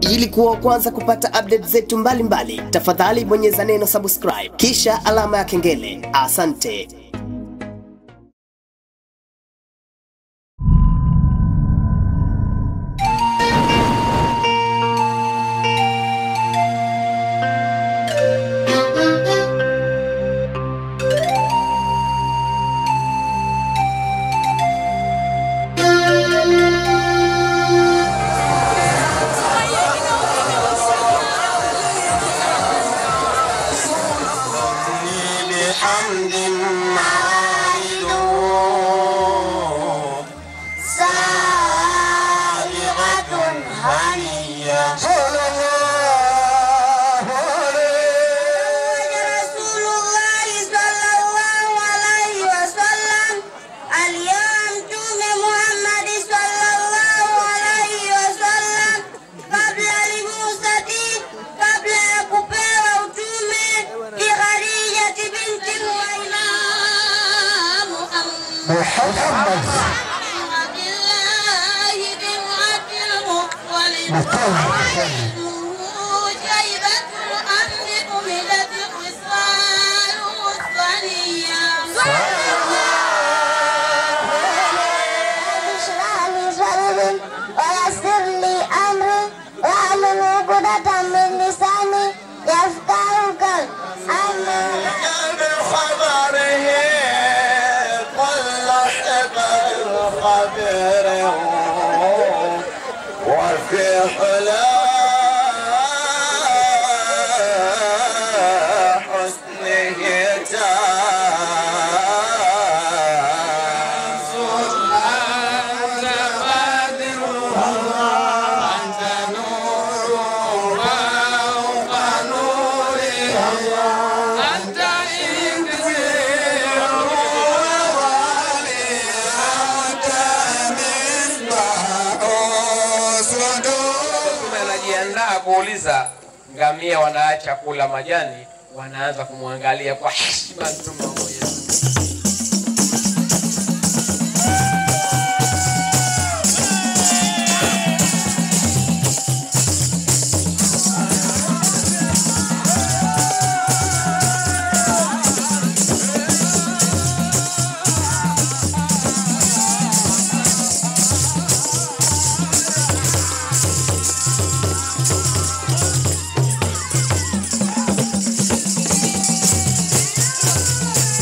Ili kuwa wa kwanza kupata update zetu mbalimbali, tafadhali bonyeza neno subscribe kisha alama ya kengele. Asante. بحمد معايد سابغة هنية صلى الله عليه رسول الله صلى الله عليه وسلم اليوم تومي محمد صلى الله عليه وسلم قبل لموسى قبل kupewa utume bi Khadija binti Imam Muhammad Abdullah bin Abdul Muttalib جيبة الأمر أملت خصال الثنية اشرح لي صدري ويسر لي أمري واحلل عقدة من لساني يفقه قولي آمين بخبره طلع بالخبر وفي حلا حسنه Mtume anajiandaa kuuliza ngamia wanaacha kula majani, wanaanza kumwangalia kwa heshima Mtume wa Mwenyezi Mungu. Thank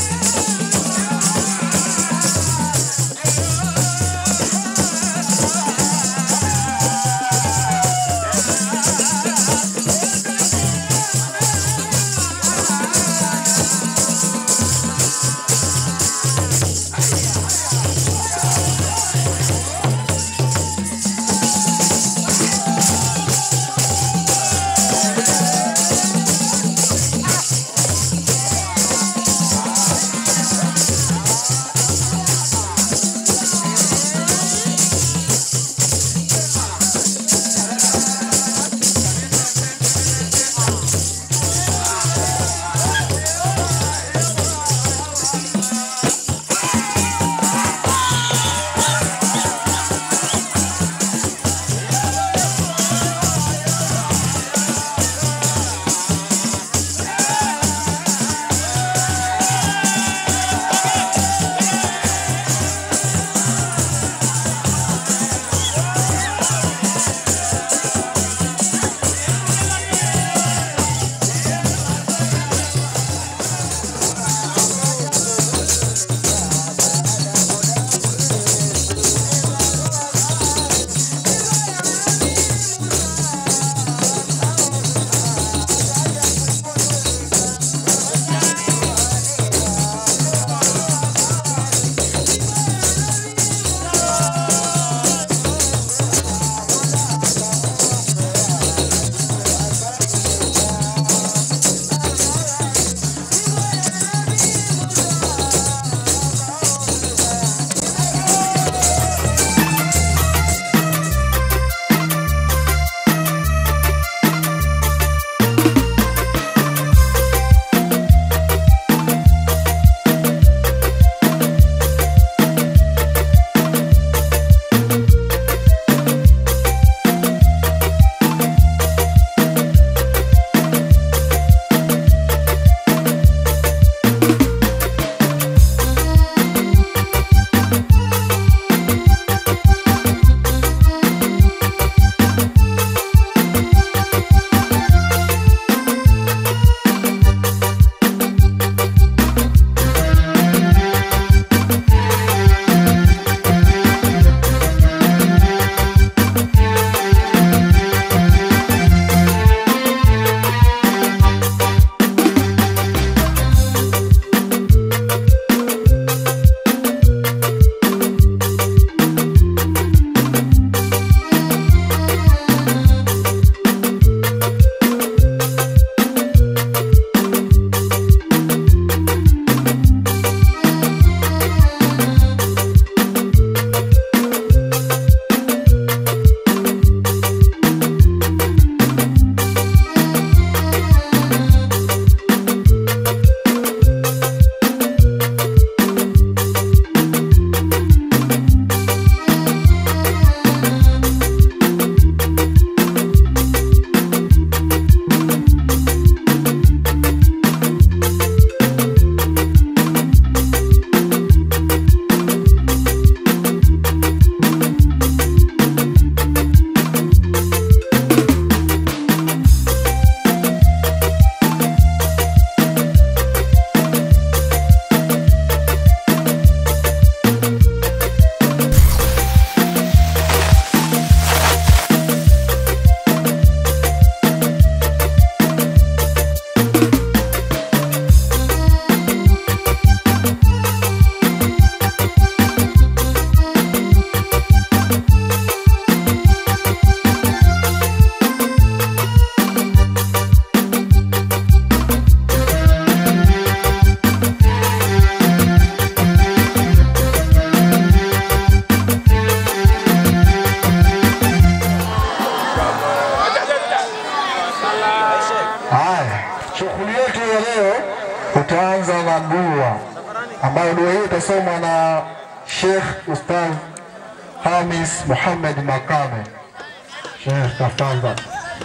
leo tutaanza na dua ambayo dua hii itasomwa na Sheikh Ustadh Hamis Muhammad Makame. Sheikh, tafadhali.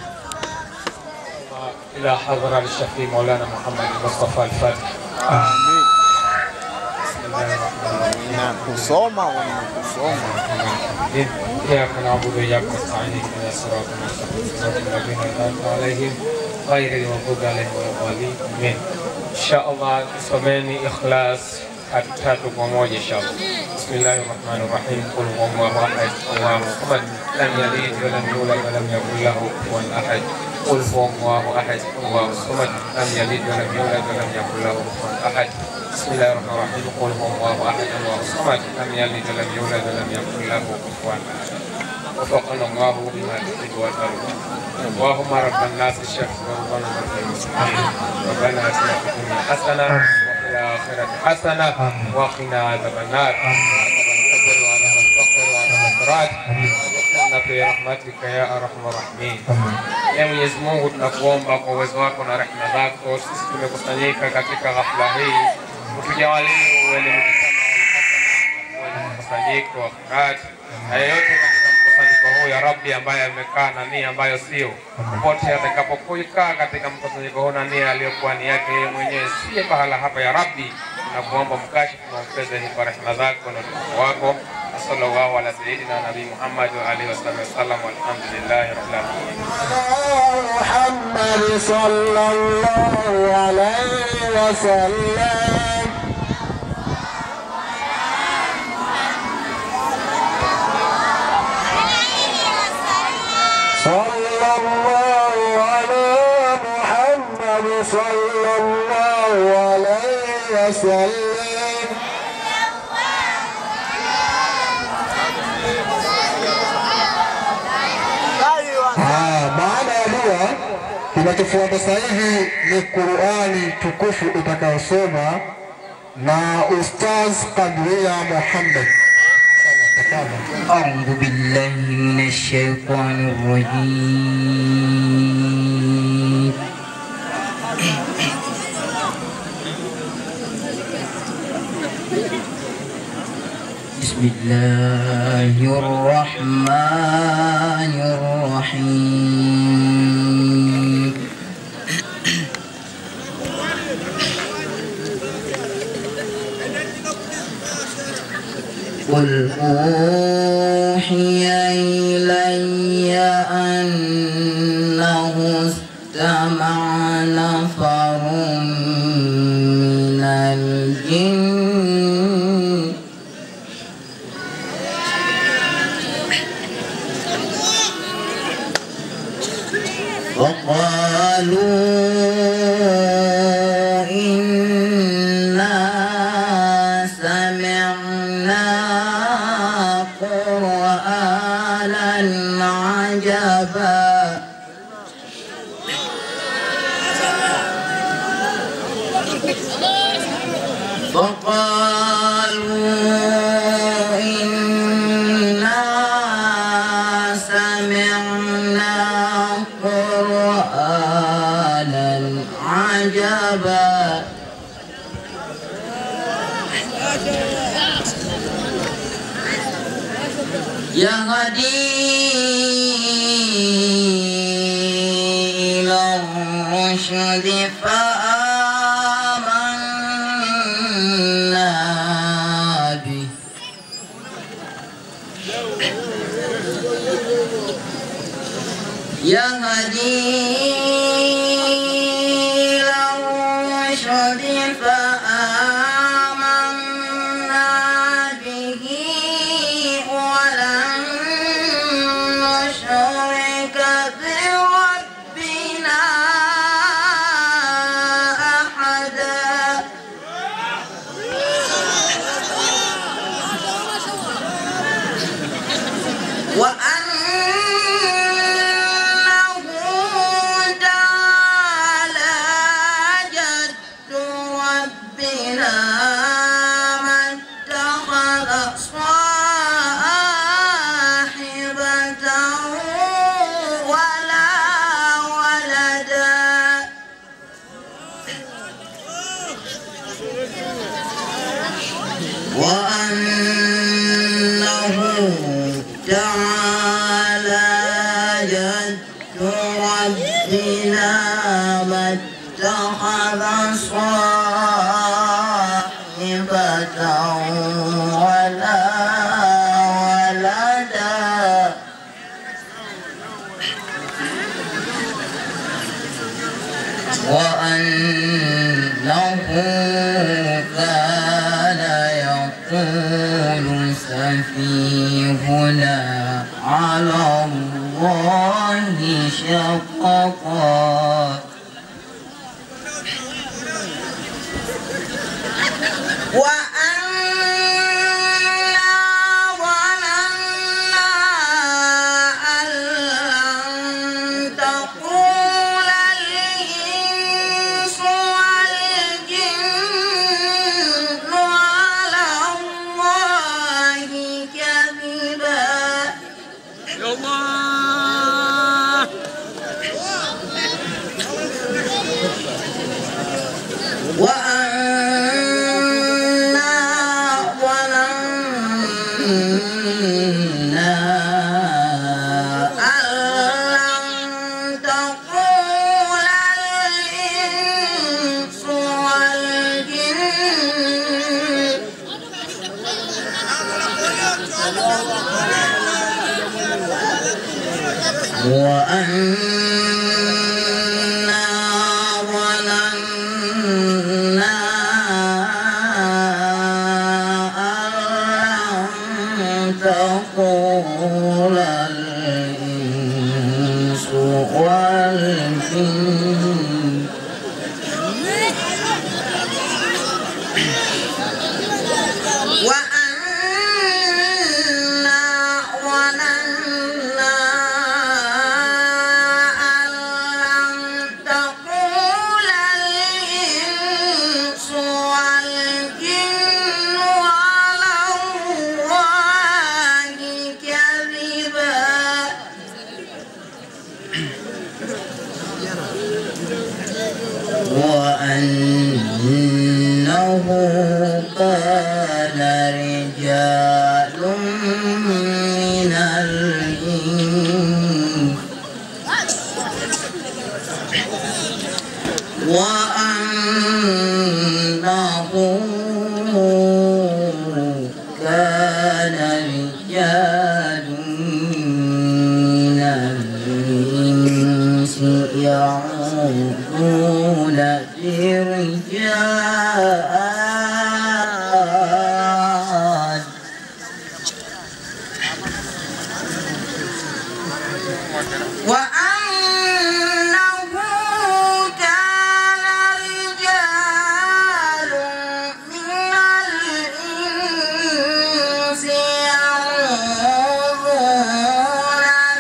إلى حضرة الشفيع مولانا محمد المصطفى الفاتح بسم الله الرحمن الرحيم kusoma kusoma إياك نعبد وإياك نستعين اهدنا الصراط المستقيم صراط الذين أنعمت عليهم غير المغضوب عليهم ولا الضالين آمين إن شاء الله tusomeni ikhlas tatu tatu kwa moja inshallah Bismillahi rahmani rahim Qul huwa Allahu ahad Allahu samad lam yalid wa lam yulad wa lam yakul lahu kufuwan ahad Qul huwa Allahu ahad Allahu samad lam yalid wa lam yulad wa lam yakul lahu kufuwan ahad بسم الله الرحمن الرحيم قل هو الله احد الله الصمد لم يلد ولم يولد ولم يكن له كفوا احد وفقنا الله بما تحب وترضى اللهم رب الناس الشيخ وربنا رب المسلمين ربنا اتنا في الدنيا حسنه وفي الاخره حسنه وقنا عذاب النار عذاب القبر وعذاب الفقر وعذاب الصراط وادخلنا في رحمتك يا ارحم الراحمين Ee Mwenyezi Mungu, tunakuomba kwa uwezo wako na rehema zako, sisi tumekusanyika katika ghafla hii, utujawalie uelimika mkusanyiko wa khairat na yeyote katika mkusanyiko huu ya Rabbi ambaye amekaa na nia ambayo sio popote atakapokuikaa katika mkusanyiko huu na nia aliyokuwa ni yake yeye mwenyewe, siye pahala hapa ya Rabbi, tunakuomba mkashifu na mpeze kwa rehema zako na utukufu wako. Sallallahu ala sayyidina Nabii Muhammad wa alihi wasallam, walhamdulillahi rabbil alamin. محمد صلى الله عليه وسلم صلى الله على محمد صلى الله عليه وسلم Ah, baada ya dua kinachofuata sasa hivi ni Qurani tukufu itakayosoma na Ustaz Kadria Muhammad. Tafadhali. أعوذ بالله من الشيطان الرجيم بسم الله الرحمن الرحيم قل أوحي إلي أنه استمع نفر من الجن فقالوا إنا سمعنا قرآنا عجبا فقالوا إنا سمعنا قرآنا عجبا يهدي إلى الرشد فآمنا به يهدي إلى الرشد فآمنا به ولن نشرك بربنا أحدا وأنه ربنا ما اتخذ صاحبة ولا ولدا وأنه كان يقول سفيهنا على الله شققا وأنا ظننا أن لن تقول الإنس والجن على الله كذبا وأنا ظننا أن لن تقول الإنس والجن وأنا ظننا أن لن تقول الإنس والجن وأنا ظننا أن لن تقول الإنس والجن على الله كذبا وأنه كان رجال من الإنس وأنه كان رجال من الإنس يعوذون برجال وأنه كان رجال من الإنس يعوذون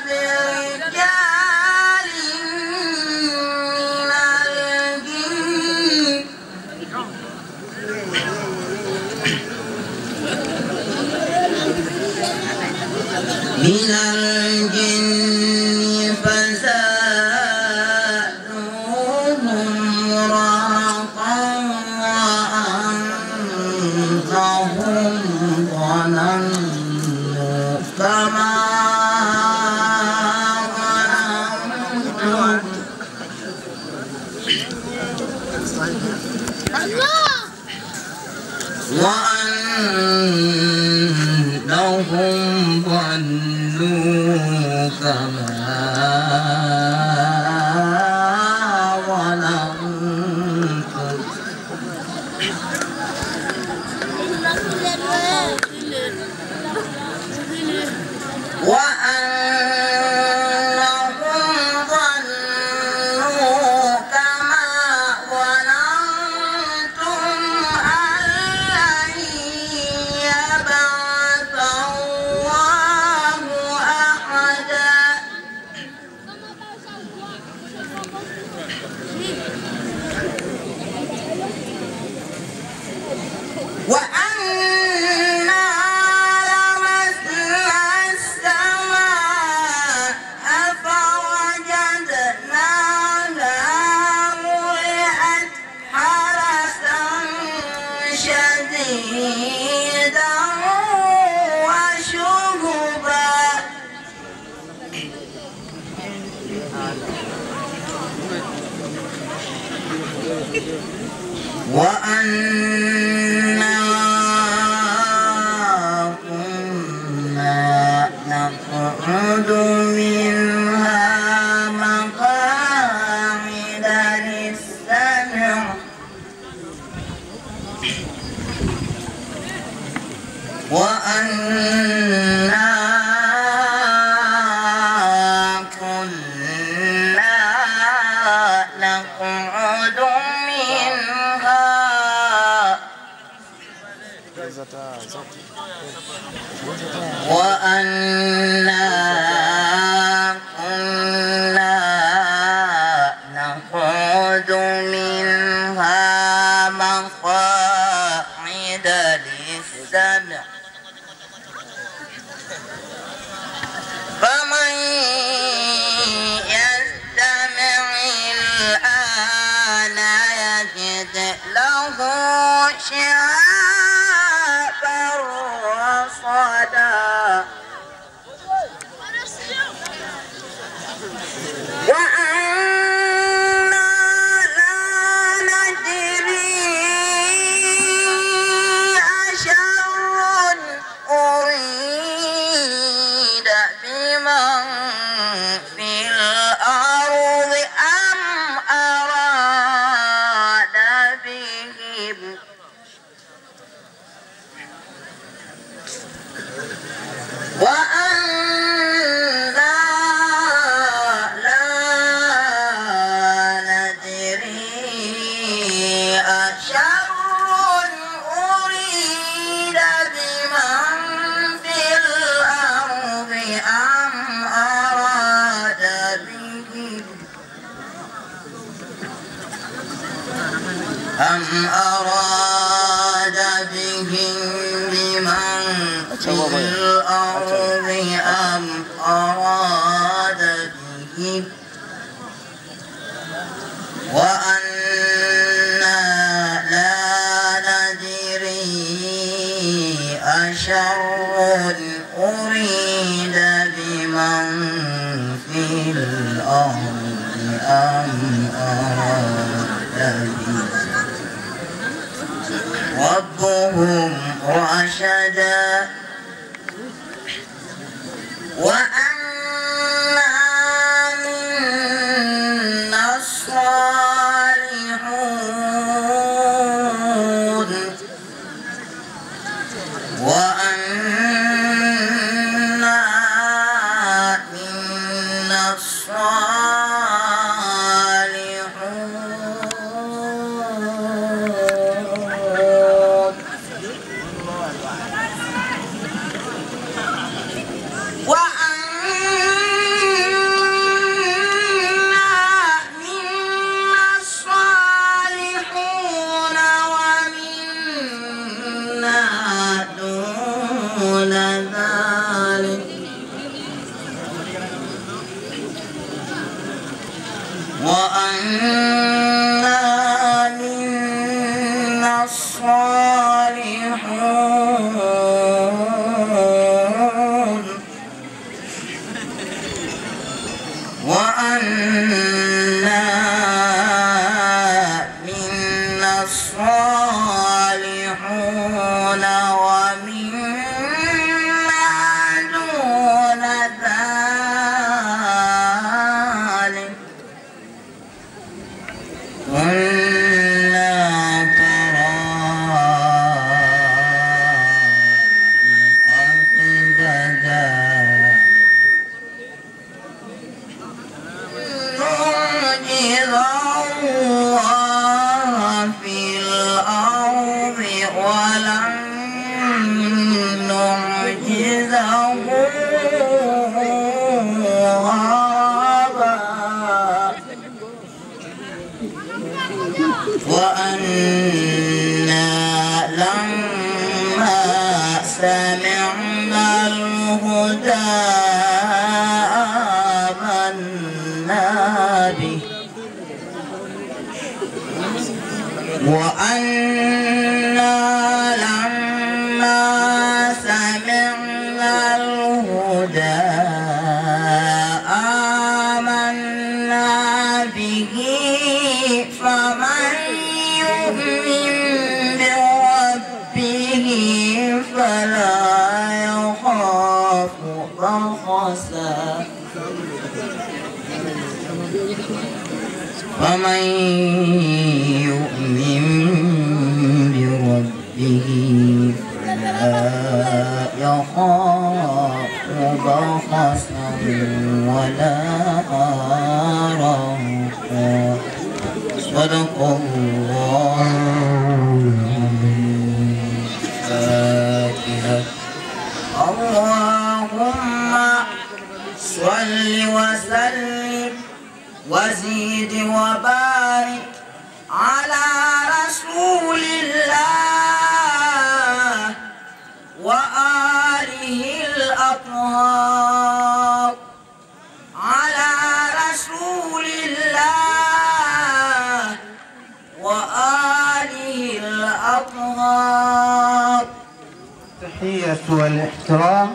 برجال من الجن من الجن فزادوهم رهقا وأنهم ظننوا كما ظننتم وأنهم ظنوا كما ظننتم وأنهم ظنوا كما ظننتم أن لن وأنا كنا نقعد منها مقاعد للسمع وأنا كنا نقعد منها وأنا كنا نقعد منها مقاعد للسمع فمن يستمع الآن يجد له شهابا رصدا وأنا لا ندري أشر أريد بمن في الأرض أم أراد بهم وأنا لا ندري أشر أريد بمن في الأرض أم أراد بهم أم أراد بهم بمن في الأرض أم أراد بهم وأنا لا ندري أشر أريد بمن في الأرض أم أراد بهم ربهم رشدا وأنا منا الصالحون وأنا منا الصالحون وأنا منا الصالحون ومنا دون ذلك وأنا منا الصالحون وأنا منا الصالحون ومنا دون ذلك كنا طرائق قددا نعجز الله في الأرض ولن نعجزه هربا وأنا لما سمعنا الهدى آمنا به وأنا لما سمعنا الهدى آمنا ومن يؤمن بربه فلا يخاف بخسا ولا رهقا صدق الله الفاتحة اللهم صل وسلم وزيد وبارك على رسول الله وآله الأطهار على رسول الله وآله الأطهار التحية والاحترام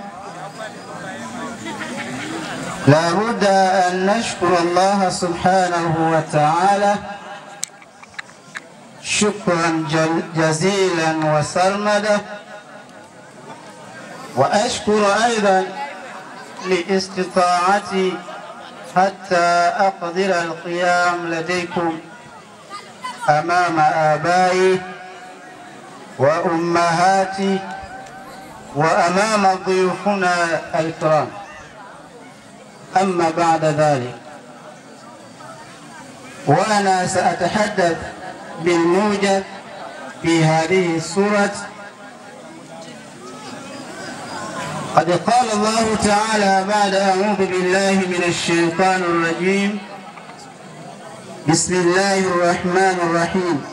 لا بد أن نشكر الله سبحانه وتعالى شكرا جل- جزيلا وسرمدا وأشكر أيضا لاستطاعتي حتى أقدر القيام لديكم أمام آبائي وأمهاتي وأمام ضيوفنا الكرام أما بعد ذلك وأنا سأتحدث بالموجز في هذه السورة قد قال الله تعالى بعد أعوذ بالله من الشيطان الرجيم بسم الله الرحمن الرحيم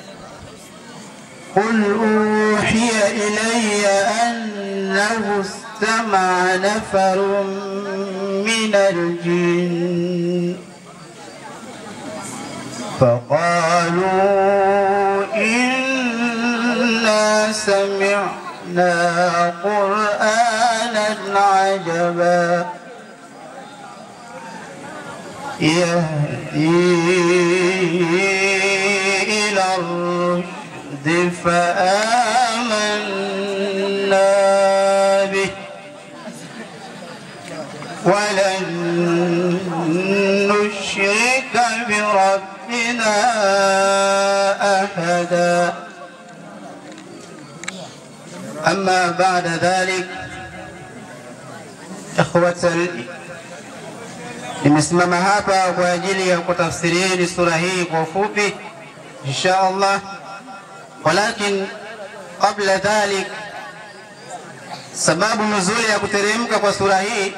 قل أوحي إلي أنه استمع نفر من الجن فقالوا إنا سمعنا قرآنا عجبا يهدي إلى الرشد فآمنا به ولن نشرك بربنا أحدا أما بعد ذلك إخوة ال- nimesimama hapa kwa ajili ya kutafsirieni sura hii kwa ufupi insha Allah, walakin qabla dhalik, sababu nuzuli ya kuteremka kwa sura hii,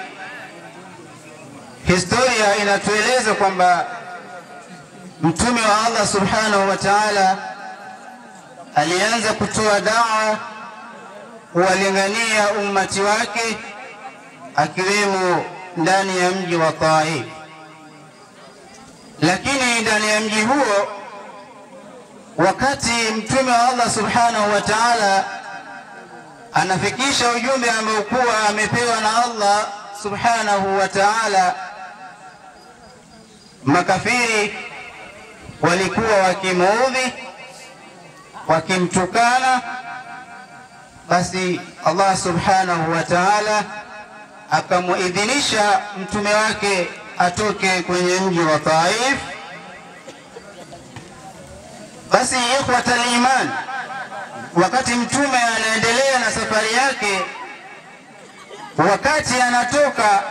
historia inatueleza kwamba mtume wa Allah subhanahu wa ta'ala alianza kutoa dawa kuwalingania ummati wake akiwemo ndani ya mji wa Taif, lakini ndani ya mji huo, wakati mtume wa Allah subhanahu wa ta'ala anafikisha ujumbe ambao kuwa amepewa na Allah subhanahu wa ta'ala, makafiri walikuwa wakimuudhi, wakimtukana, basi Allah subhanahu wa ta'ala akamuidhinisha mtume wake atoke kwenye mji wa Taif. Basi ikhwata iman, wakati mtume anaendelea na safari yake, wakati anatoka,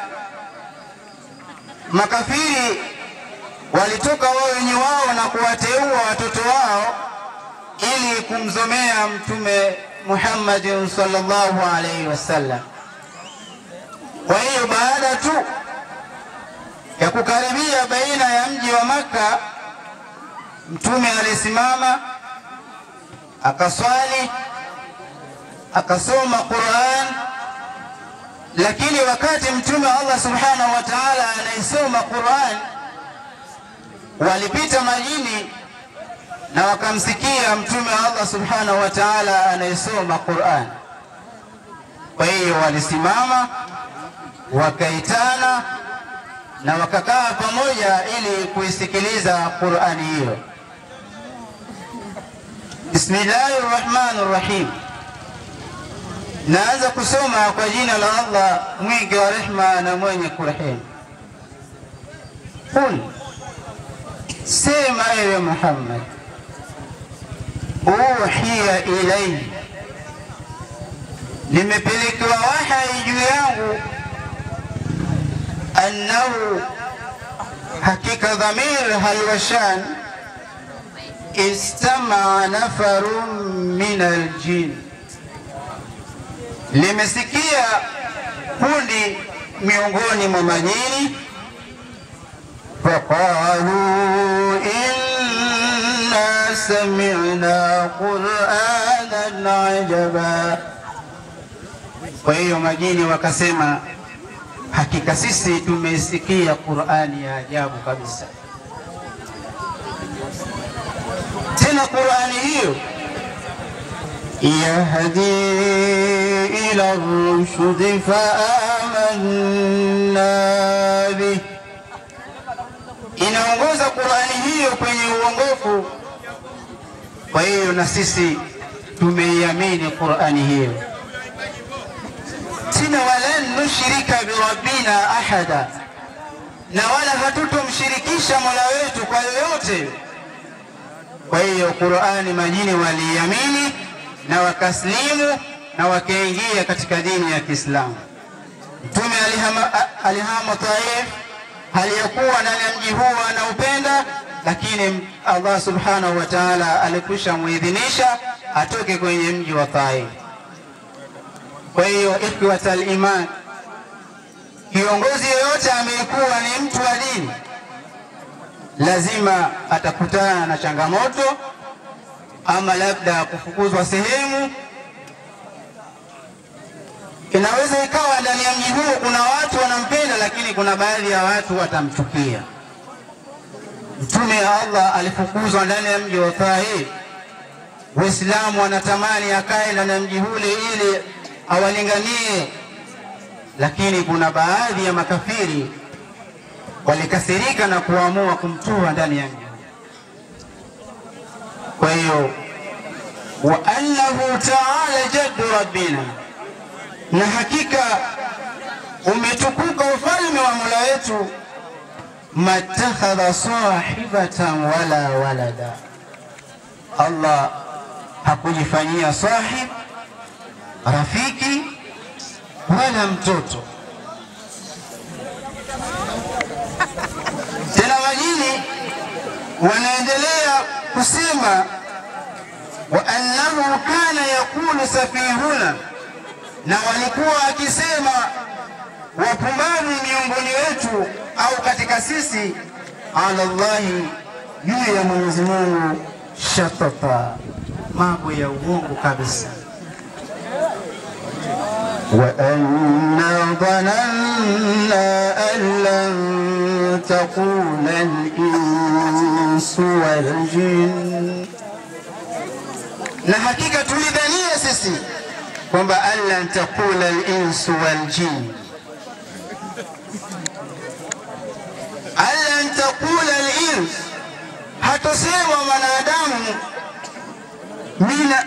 makafiri walitoka wao wenye wao na kuwateua watoto wao ili kumzomea mtume Muhammadin sallallahu alaihi wasallam. Kwa hiyo baada tu ya kukaribia baina ya mji wa Makka, mtume alisimama akaswali akasoma Qur'an, lakini wakati mtume wa Allah subhanahu wa ta'ala anaisoma Qur'an, walipita majini na wakamsikia mtume wa Allah subhanahu wa ta'ala anaisoma Qur'an. Kwa hiyo walisimama wakaitana na wakakaa pamoja ili kuisikiliza Qur'ani hiyo. Bismillahir Rahmanir Rahim. Naanza kusoma kwa jina la Allah mwingi wa rehma na mwenye kurehemu. Qul, sema ewe Muhammad, uhiya ilai, nimepelekewa wahai juu yangu, annahu, hakika dhamir halwashan istamaa nafarun min aljin, limesikia kundi miongoni mwa majini فقالوا إنا سمعنا قرآنا عجبا kwa hiyo majini wakasema hakika sisi tumesikia Qur'ani ya ajabu kabisa. Tena Qur'ani hiyo yahdi ila rushdi faamanna bih inaongoza Qur'ani hiyo kwenye uongofu. Kwa hiyo na sisi tumeiamini Qur'ani hiyo, tena walan nushrika birabbina ahada, na wala hatutomshirikisha mola wetu kwa yoyote. Kwa hiyo Qur'ani majini waliiamini na wakaslimu na wakaingia katika dini ya Kiislamu. Mtume alihama, alihama Taif aliyokuwa ndani ya mji huo anaupenda, lakini Allah subhanahu wa ta'ala alikwisha muidhinisha atoke kwenye mji wa Taif. Kwa hiyo ikhwatal iman, kiongozi yoyote amekuwa ni mtu wa dini, lazima atakutana na changamoto, ama labda kufukuzwa sehemu Inaweza ikawa ndani ya mji huo kuna watu wanampenda, lakini kuna baadhi ya watu watamchukia. Mtume wa Allah alifukuzwa ndani ya mji wa Taif. Waislamu wanatamani akae ndani ya mji ule ili awalinganie, lakini kuna baadhi ya makafiri walikasirika na kuamua kumtoa ndani ya mji. Kwa hiyo wa annahu ta'ala jaddu rabbina na hakika umetukuka ufalme wa Mola wetu, matakhadha sahibatan wala walada, Allah hakujifanyia sahib, rafiki wala mtoto. Tena majini wanaendelea kusema wa annahu kana yaqulu safihuna na walikuwa wakisema wapumbavu miongoni wetu au katika sisi, ala Allahi, juu ya Mwenyezi Mungu, shatata, mambo ya uongo kabisa. wa anna dhananna an lan taqula al-insu wal jinn, na hakika tulidhania sisi kwamba allan taqula al-insu wal jin, allan taqula al-ins, hatosema mwanadamu mina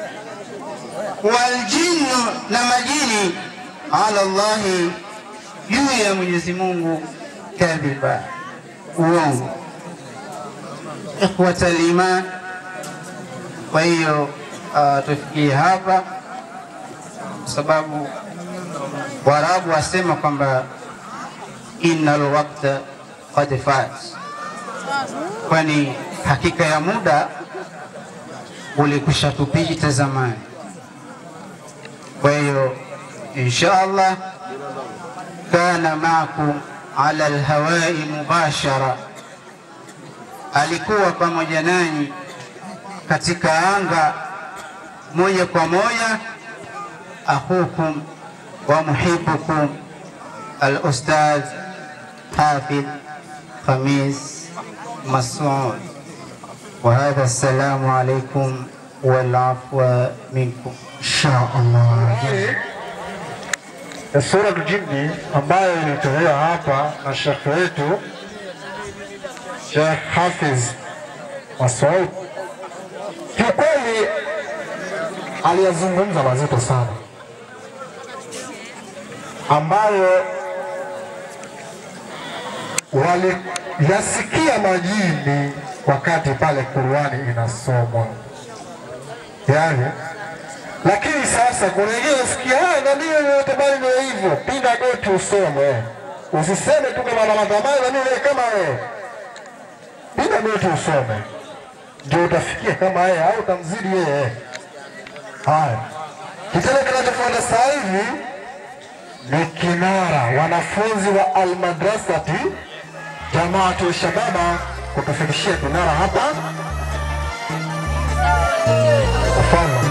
wal jinnu, na majini ala Allahi, juu ya Mwenyezi Mungu, kadhiba, uongo. Ikhwata al-iman, kwa hiyo uh, tufikie hapa sababu Waarabu wasema kwamba innal waqta qad fat, kwani hakika ya muda ulikwisha tupita zamani. Kwa hiyo insha Allah kana maakum ala alhawai mubashara, alikuwa pamoja nanyi katika anga moja kwa moja أخوكم ومحبكم الأستاذ حافظ خميس مسعود وهذا السلام عليكم والعفو منكم insha Allah. Sura Jini ambayo ilitolewa hapa na shekhe wetu Sheikh Hafiz Masoud, kiukweli aliyazungumza mazito sana, ambayo waliyasikia majini wakati pale Qur'ani inasomwa, yaani lakini sasa kuna wengine wasikia haya na mimi yote bali ndio hivyo, pinda goti usome, usiseme tu kama Ramadhani na mimi kama wewe, pinda goti usome, ndio utafikia kama yeye au utamzidi yeye. Haya, kitendo kinachofuata sasa hivi ni kinara, wanafunzi wa almadrasati jamaatu shababa kutufikishia kinara hapa mfano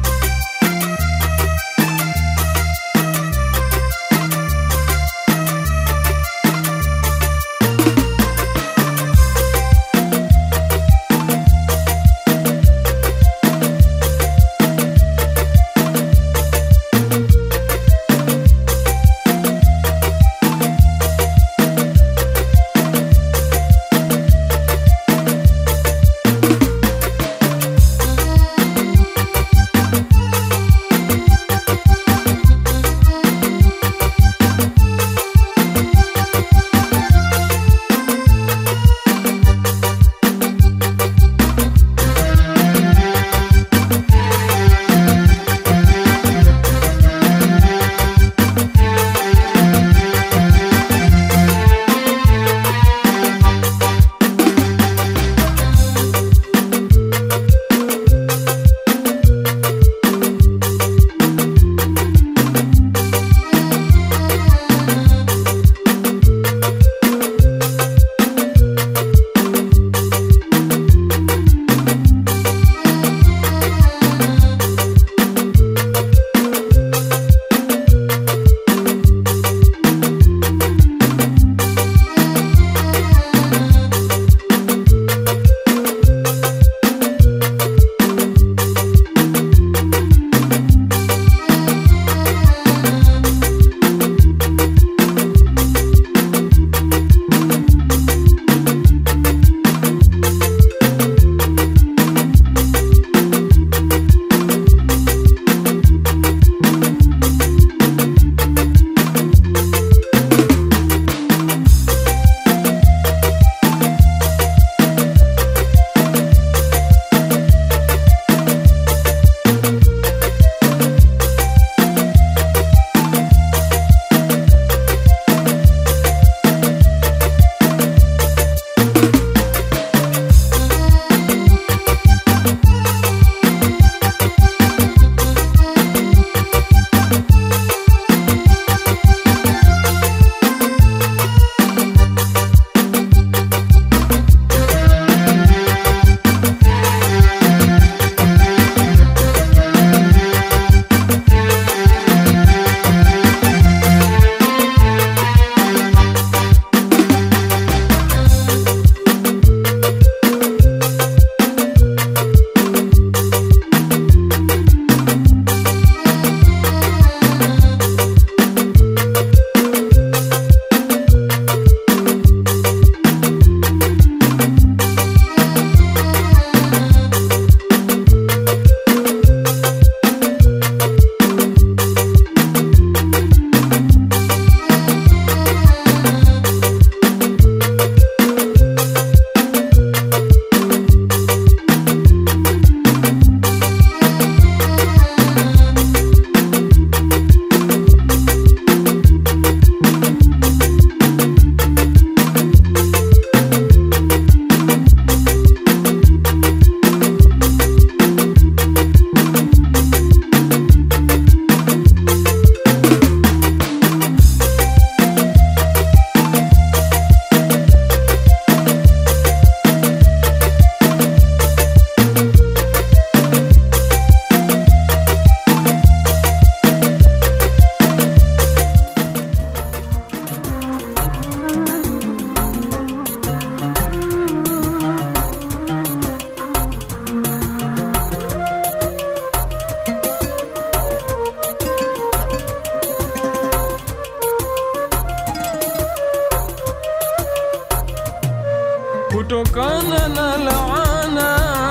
kutokana na laana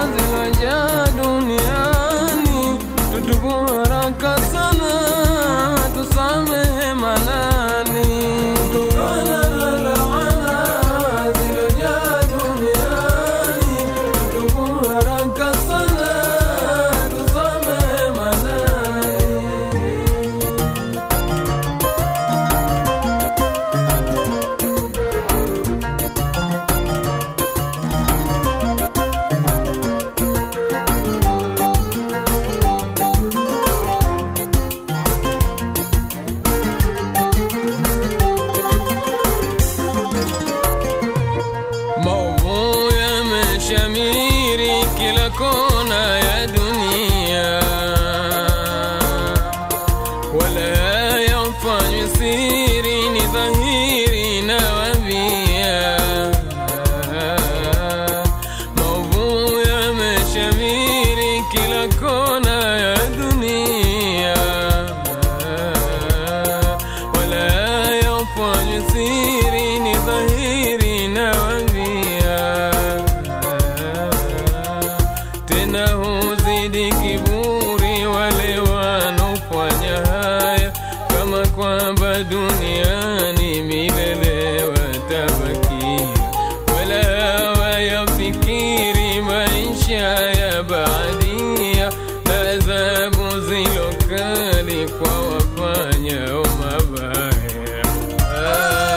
zilojaa duniani, tutubu haraka sana, tusamehe manani. Kutokana na laana kila kona ya dunia, wala yafanywi siri, ni dhahiri na wabia. Maovu yameshamiri kila kona ya dunia, wala yafanywi siri, ni dhahiri na wabia tena huzidi kiburi wale wanaofanya haya, kama kwamba duniani milele watabakia, wala hawayafikiri maisha ya baadia na adhabu zilo kali kwa wafanyao mabaya.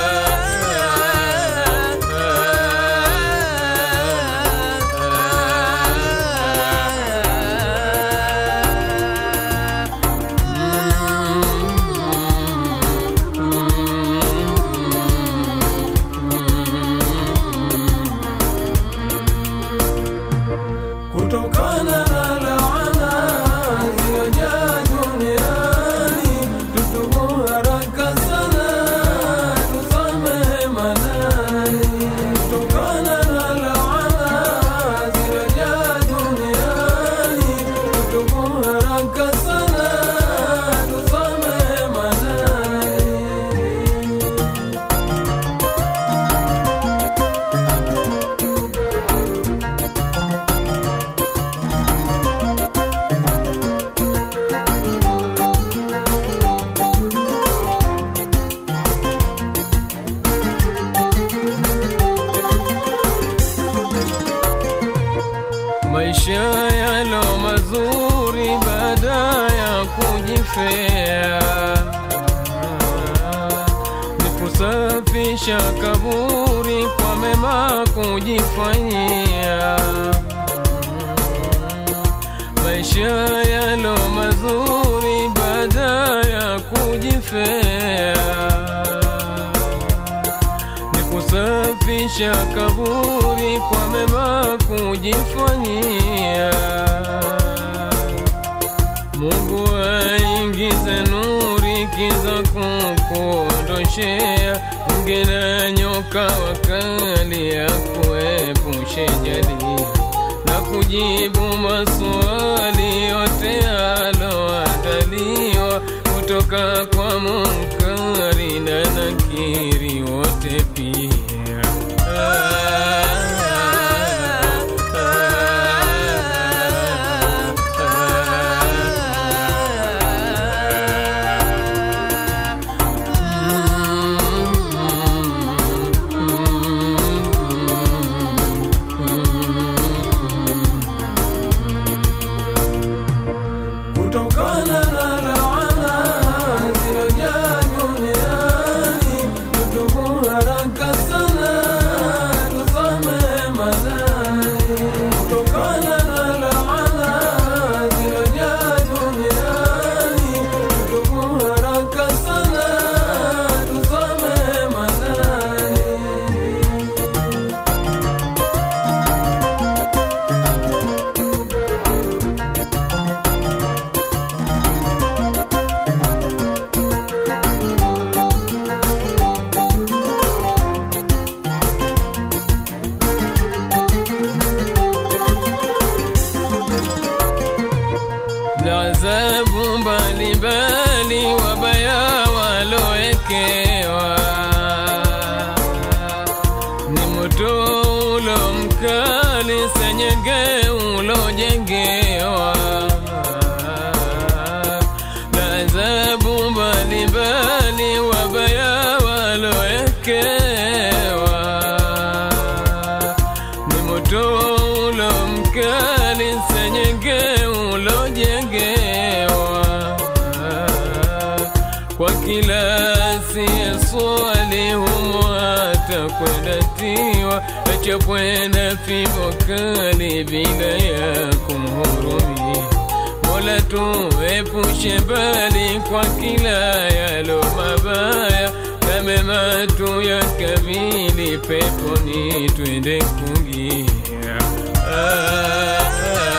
kutokana na laana zilizojaa duniani, tutubu haraka sana tusamehe madhani. Kutokana na laana zilizojaa duniani, tutubu haraka sana tusamehe madhani. maisha yalo mazuri baada ya kujifea ni kusafisha kaburi kwa mema kujifanyia maisha yalo mazuri baada ya kujifea ni kusafisha kaburi kwa mema kujifanyia. Mungu aingize nuri kiza kukuondoshea, nge na nyoka wakali ya kuepushe jadi na kujibu maswali yote aloandaliwa kutoka kwa Munkari na Nakiri wote pia. kutokana na laana zilizojaa duniani, tutubu haraka sana tusamehe madhani. Kutokana na laana zilizojaa duniani, tutubu haraka sana tusamehe madhani. na adhabu mbalimbali wabaya waloekewa ni moto ulo mkali senyenge ulojengewa na adhabu mbalimbali wabaya waloekewa ni moto ulo mkali senyenge ulojengewa kwa kila asiyeswali humo atakwenda tiwa achapwenda fimbo kali bila ya kumhurumia Mola tuepushe mbali kwa kila yalo mabaya na mema tu ya kabili peponi twende kungia ah, ah.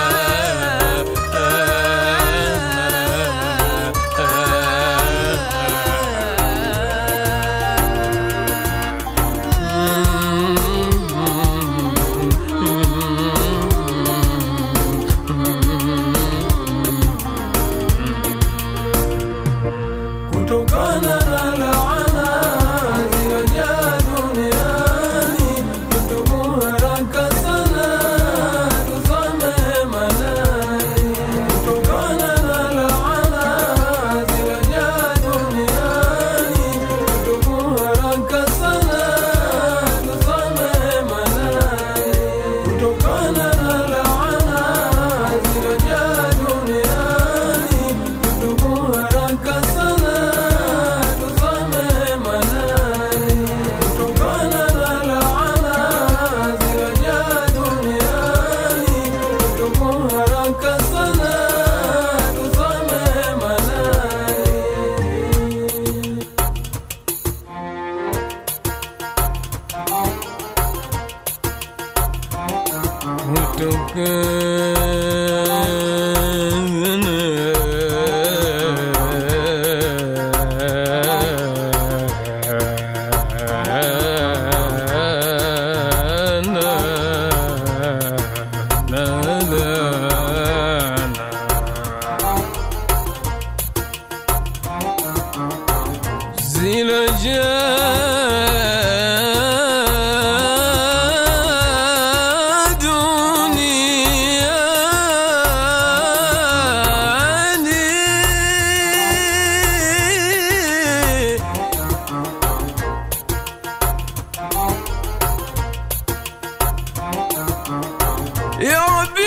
يا ربي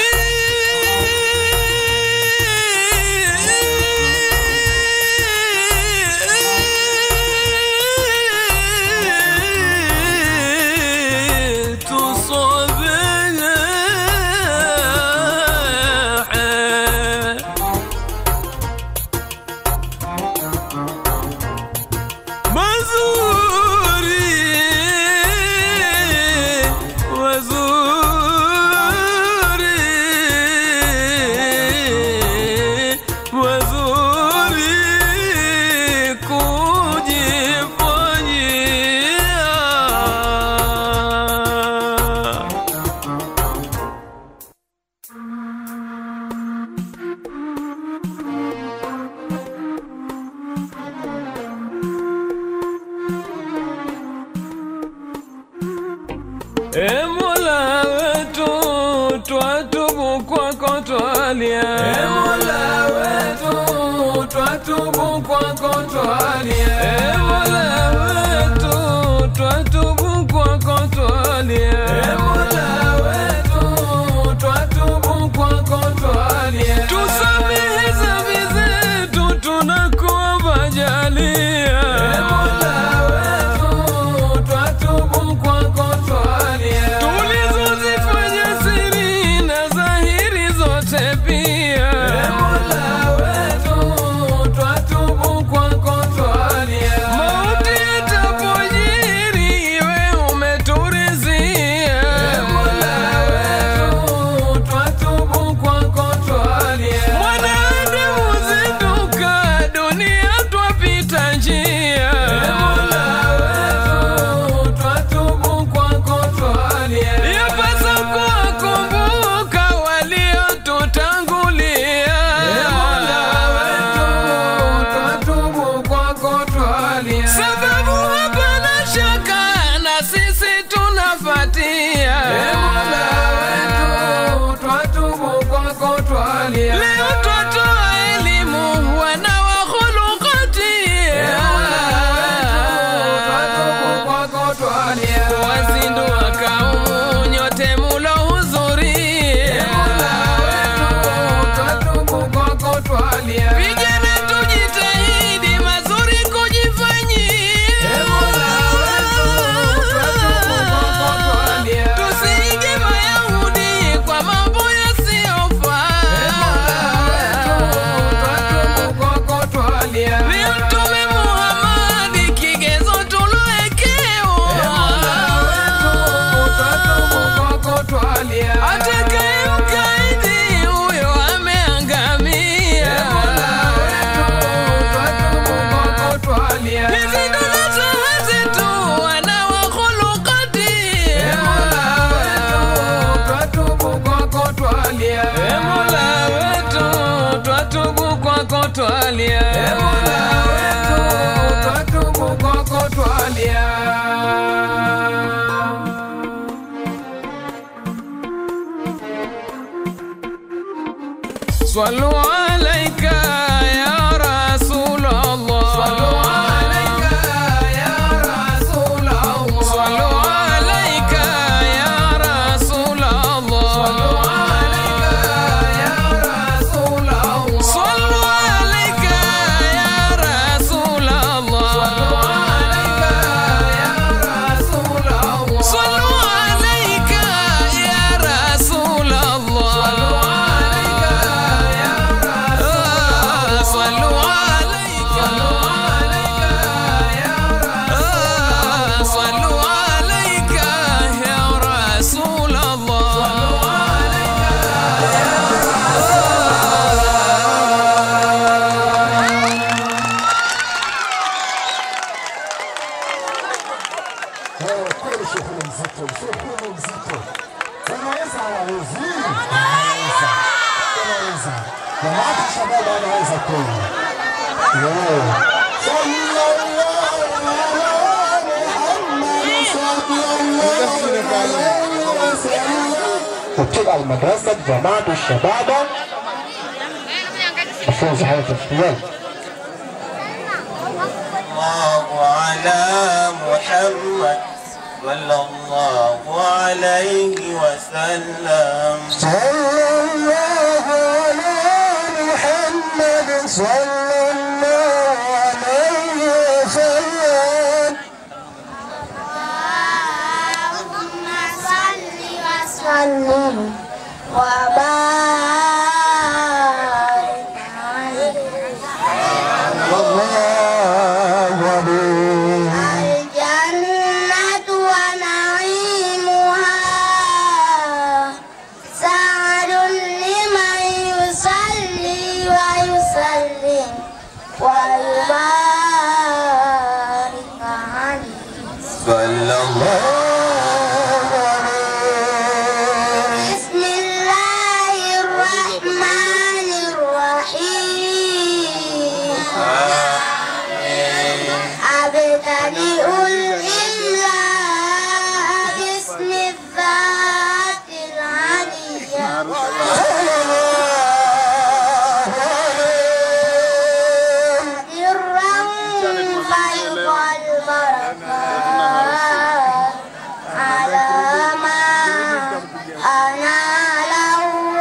تصبح مزوري وزوري وزوري kujifanyia E Mola wetu twatubu kwako twalia E Mola wetu twatubu kwako twalia E Mola wetu twatubu kwako twalia E Mola wetu twatubu kwako twalia Tusamehe dhambi zetu tunakuomba jalia E Mola wetu twatubu kwako twalia tulizozifanya siri na dhahiri zote pia E Mola wetu twatubu kwako twalia mauti yatapojiri iwe umeturizia E Mola wetu twatubu kwako twalia mwanadamu zinduka dunia twapita njia E Mola wetu twatubu kwako twalia yapasa kuwakumbuka waliotutangulia E Mola wetu twatubu kwako twalia sababu hapana shaka na sisi tunafatia E Mola wetu twatubu kwako twalia leo twatoa elimu wana wa khulukati E Mola wetu twatubu kwako twalia wazindua kaumu nyote mulohudhuria E Mola wetu twatubu kwako twalia vijana tujitahidi mazuri kujifanyia E Mola wetu twatubu kwako twalia tusiige mayahudi kwa mambo yasiyofaa E Mola wetu twatubu kwako twalia ni mtume Muhammadi kigezo tulowekewa E Mola wetu twatubu kwako twalia atakaye mkaidi huyo ameangamia E Mola wetu twatubu kwako twalia hizi ndo nasaha zetu wana wa khulukati E Mola wetu twatubu kwako twalia E Mola wetu twatubu kwako twalia E Mola wetu twatubu kwako twalia صلوا عليك يا رسول الله صلوا عليك يا رسول الله صلوا عليك يا رسول الله صلوا عليك يا رسول الله صلوا عليك يا رسول الله صلوا عليك يا رسول الله صلوا عليك يا رسول الله صلوا عليك يا Jamaati Shabab anaweza kweli. Yeah. وبتبقى المدرسة جماعة الشباب مفروض حياة الاختيار الله على محمد صلى الله عليه وسلم صلى الله على محمد صلى الله عليه وسلم اللهم صل وسلم وبارك عليه الله عليه الجنة ونعيمها سعد لمن يصلي ويسلم ويبارك عليه صلى الله بسم الله الرحمن الرحيم أبتدئ الإملاء باسم الذات العليا سرا فيض البركات على ما أناله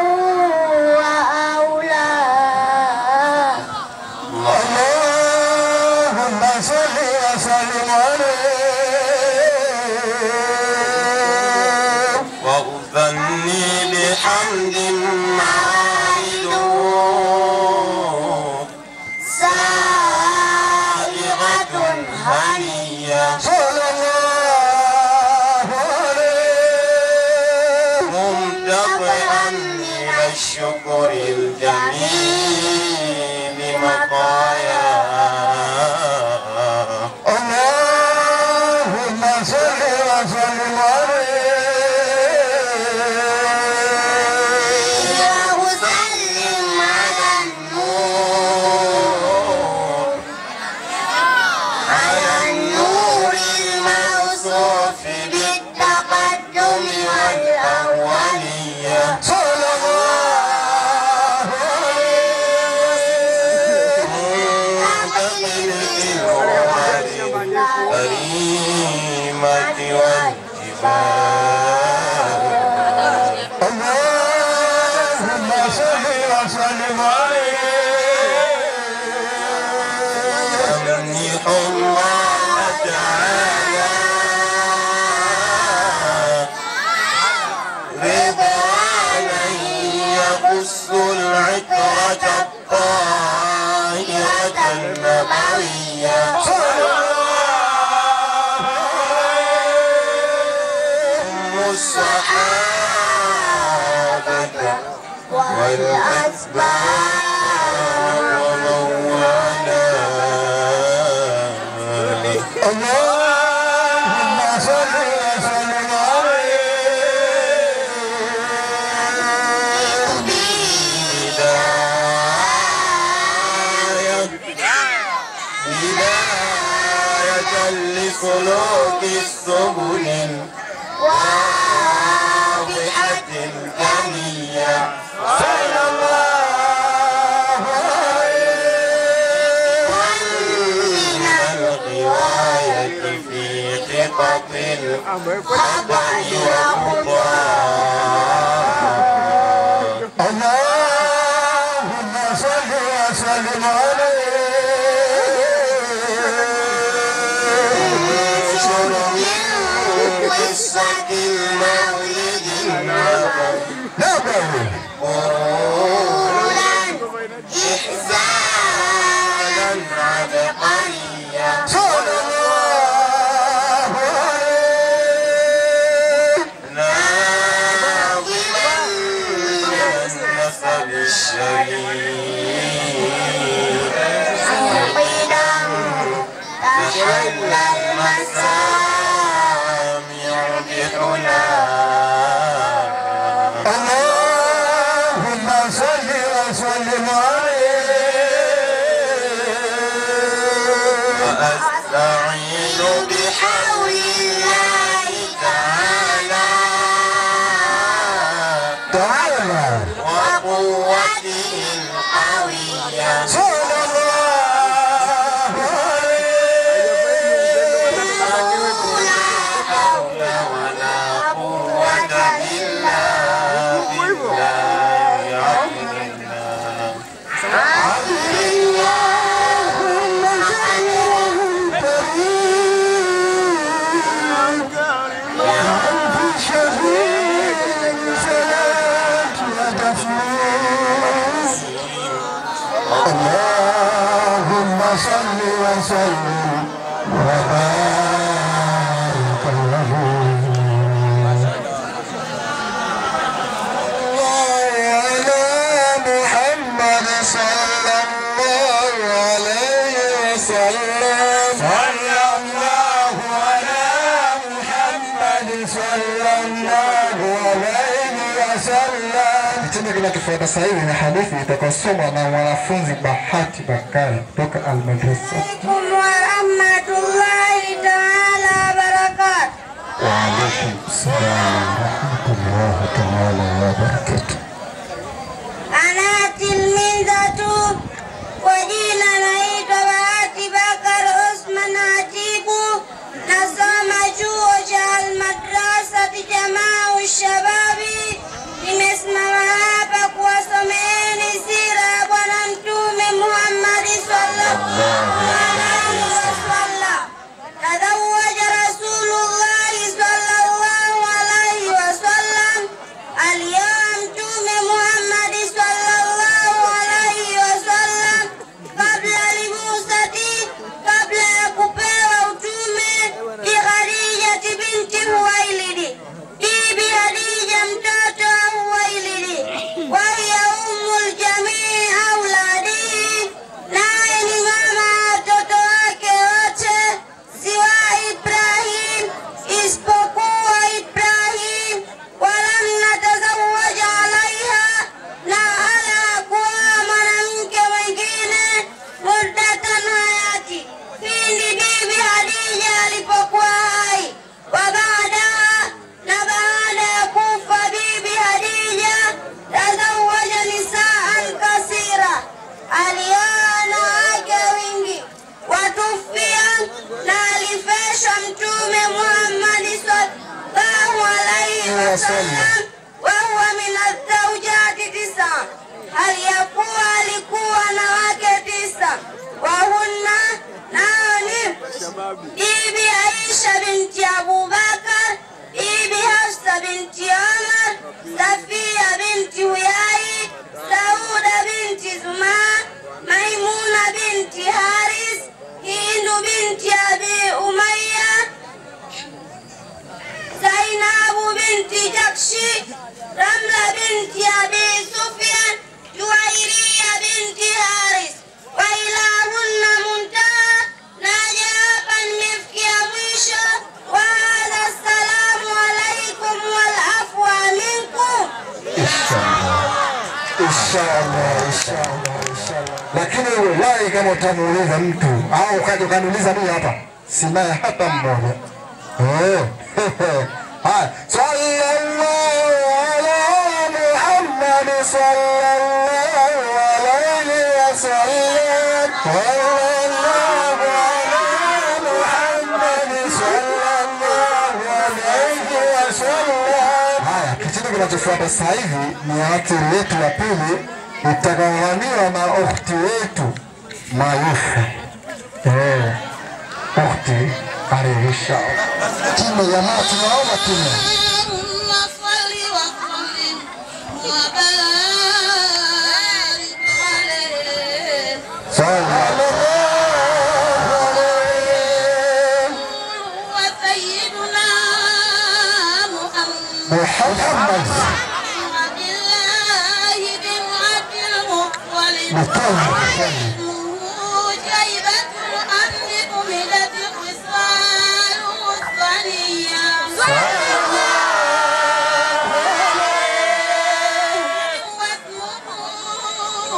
وأولاه اللهم صل وسلم عليه وأغني بحمد معايد سائغة هنية صلى الله عليه ممتطئا من الشكر الجميل مطايا اللهم صل وسلم عليه وأسلم على النور على النور الموصوف بالتقدم والأولية صلى الله عليه منتقل الأمم الكريمة والجبال اللهم صل وسلم عليه يمنح الله تعالى رضوانا يخص العترة الطاهرة النبوية أم الصحابة والأتباع ومن والاه اللهم صل وسلم عليه هداية لسلوك السبل واضحة جنية صلى الله عليه من الغواية في خطط الخطأ والخطأ اللهم صل وسلم عليه قصة المولد النبوي نبوي قولا إحسانا عبقريا صلى الله عليه ناظما من وسلم عليه وأستعين بحول الله تعالى تعالى وقوته القوية صلى الله عليه لا حول ولا قوة إلا بالله عبد الله اللهم صل وسلم وبارك له على محمد صلى الله عليه وسلم صلى الله على محمد صلى الله عليه وسلم kitendo kinachofuata sasa hivi ni hadithi itakayosomwa na mwanafunzi Bahati Bakari kutoka Almadrasa. عليكم ورحمة الله تعالى وبركاته Waalaikum salam warahmatullahi taala wabarakatuh. أنا تلميذة وجينا naitwa Bahati Bakar Osman Atibu, nasoma chuo cha Almadrasati Jamaa Ushababi. Nimesimama hapa kuwasomeeni sira ya Bwana Mtume Muhammadi sallallahu alaihi wasallam. Tazawwaja Rasulullahi sallallahu alaihi wasallam alioa Mtume Muhammadi sallallahu alaihi wasallam kabla libusati, kabla ya kupewa utume, bi Khadijati binti Huwailidi, bibi Khadija mtoto wa Huwailidi, wa hiya ummul jamii auladihi, naye ni mama wa watoto wake wote, siwa Ibrahim, isipokuwa Ibrahim, walam natazawaja alaiha, na hala kuoa mwanamke mwingine muddatan hayati, pindi bibi Hadija alipokuwa hai, wa baadaha, na baada ya kufa bibi Hadija, tazawaja nisaan kasira, alioa wanawake wingi watufia na alifeshwa Mtume Muhammadi sallallahu alaihi wasallam wa huwa min azzaujati tisa, hali ya kuwa alikuwa na wake tisa, wahunna nao ni bibi Aisha binti Abubakar, bibi Hafsa binti Omar, Safia binti Huyai, Sauda binti Zumaa, Maimuna binti Haris, Hindu binti Abi Umayya, Zainabu binti Jakshi, Ramla binti Abi Sufyan, Juwairiya binti Haris, wa ilahunna muntaha, naja hapa nimefikia mwisho. Wa hadha, assalamu alaikum wal afwa minkum. Inshallah, inshallah, inshallah. Lakini wallahi kama utamuuliza mtu au ukaja ukaniuliza mimi hapa, sinaye hata mmoja. Eh. Haya, sallallahu ala Muhammad sallallahu alayhi wasallam. Sallallahu ala Muhammad sallallahu alayhi wasallam. Haya, kitendo kinachofuata sasa hivi ni atiri yetu ya pili itakayohamiwa na ukhti wetu Mayufu. Eh, ukhti alayhi inshallah. Timu jamaa, tunaomba timu. اللهم صل وسلم وبارك عليه Sallallahu alayhi وسيدنا محمد Muhammad وبالله بالعبد المطلب Muhammad شيبة الأمر أمدت خصاله الثنية واسمه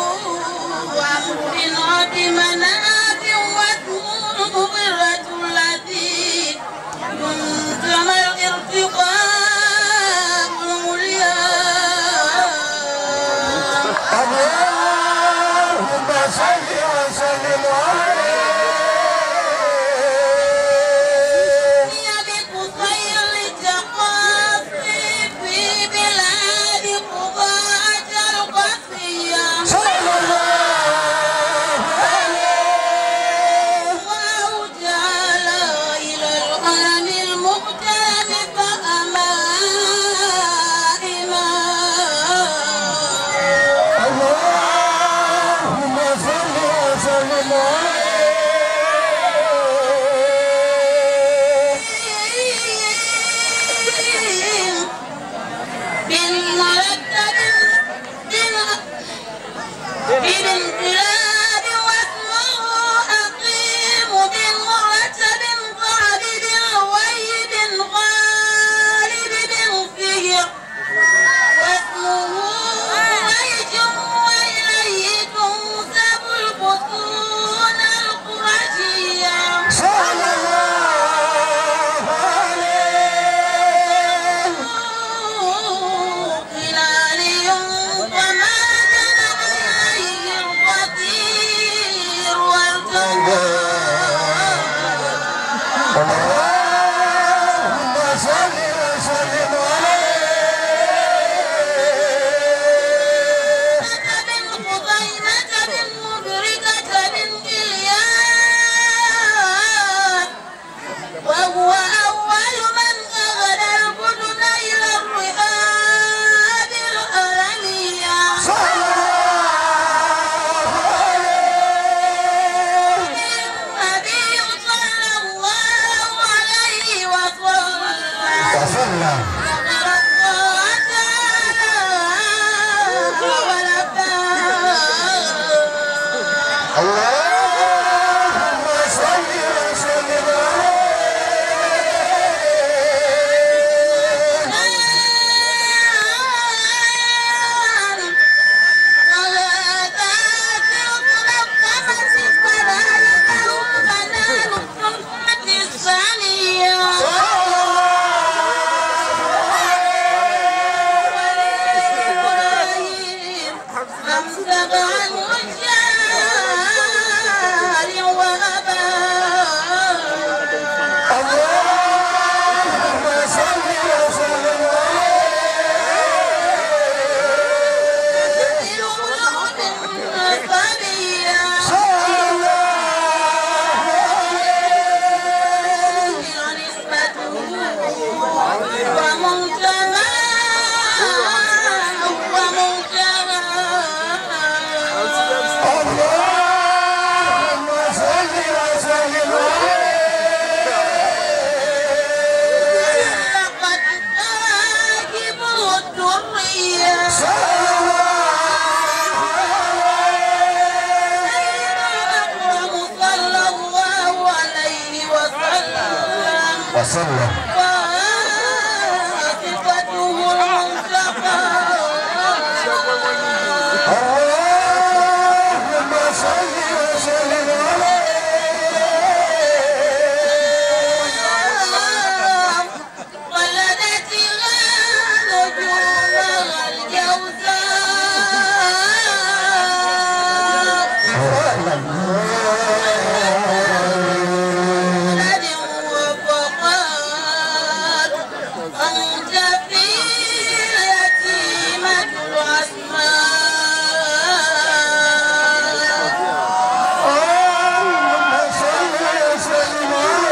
من مرتب بالانقلاب واسمه أقيم بالمرتب قابل ويد غالب بالفجر واسمه ويج وإليه تنسب البطون القرشية صلى الله عليه خلالي وما جنب إليه القدير والجبار اللهم صل وسلم عليه من خزيمة من مدركة من إلياس وهو أول من أغنى البدن إلى الرئاب الألمية صلى الله عليه النبي صلى الله عليه وسلم وسلم اللهم صل وسلم عليه أمسك عنه الشارع وأبى اللهم صل وسلم صلى الله اللهم صل وسلم الدرية صلى صلى الله عليه وسلم وسلم وصفته المنتقى اللهم صل وسلم ولدتها نجومها الجوزاء ولد وفقات أنت في اليتيمة الأسماء اللهم صل وسلم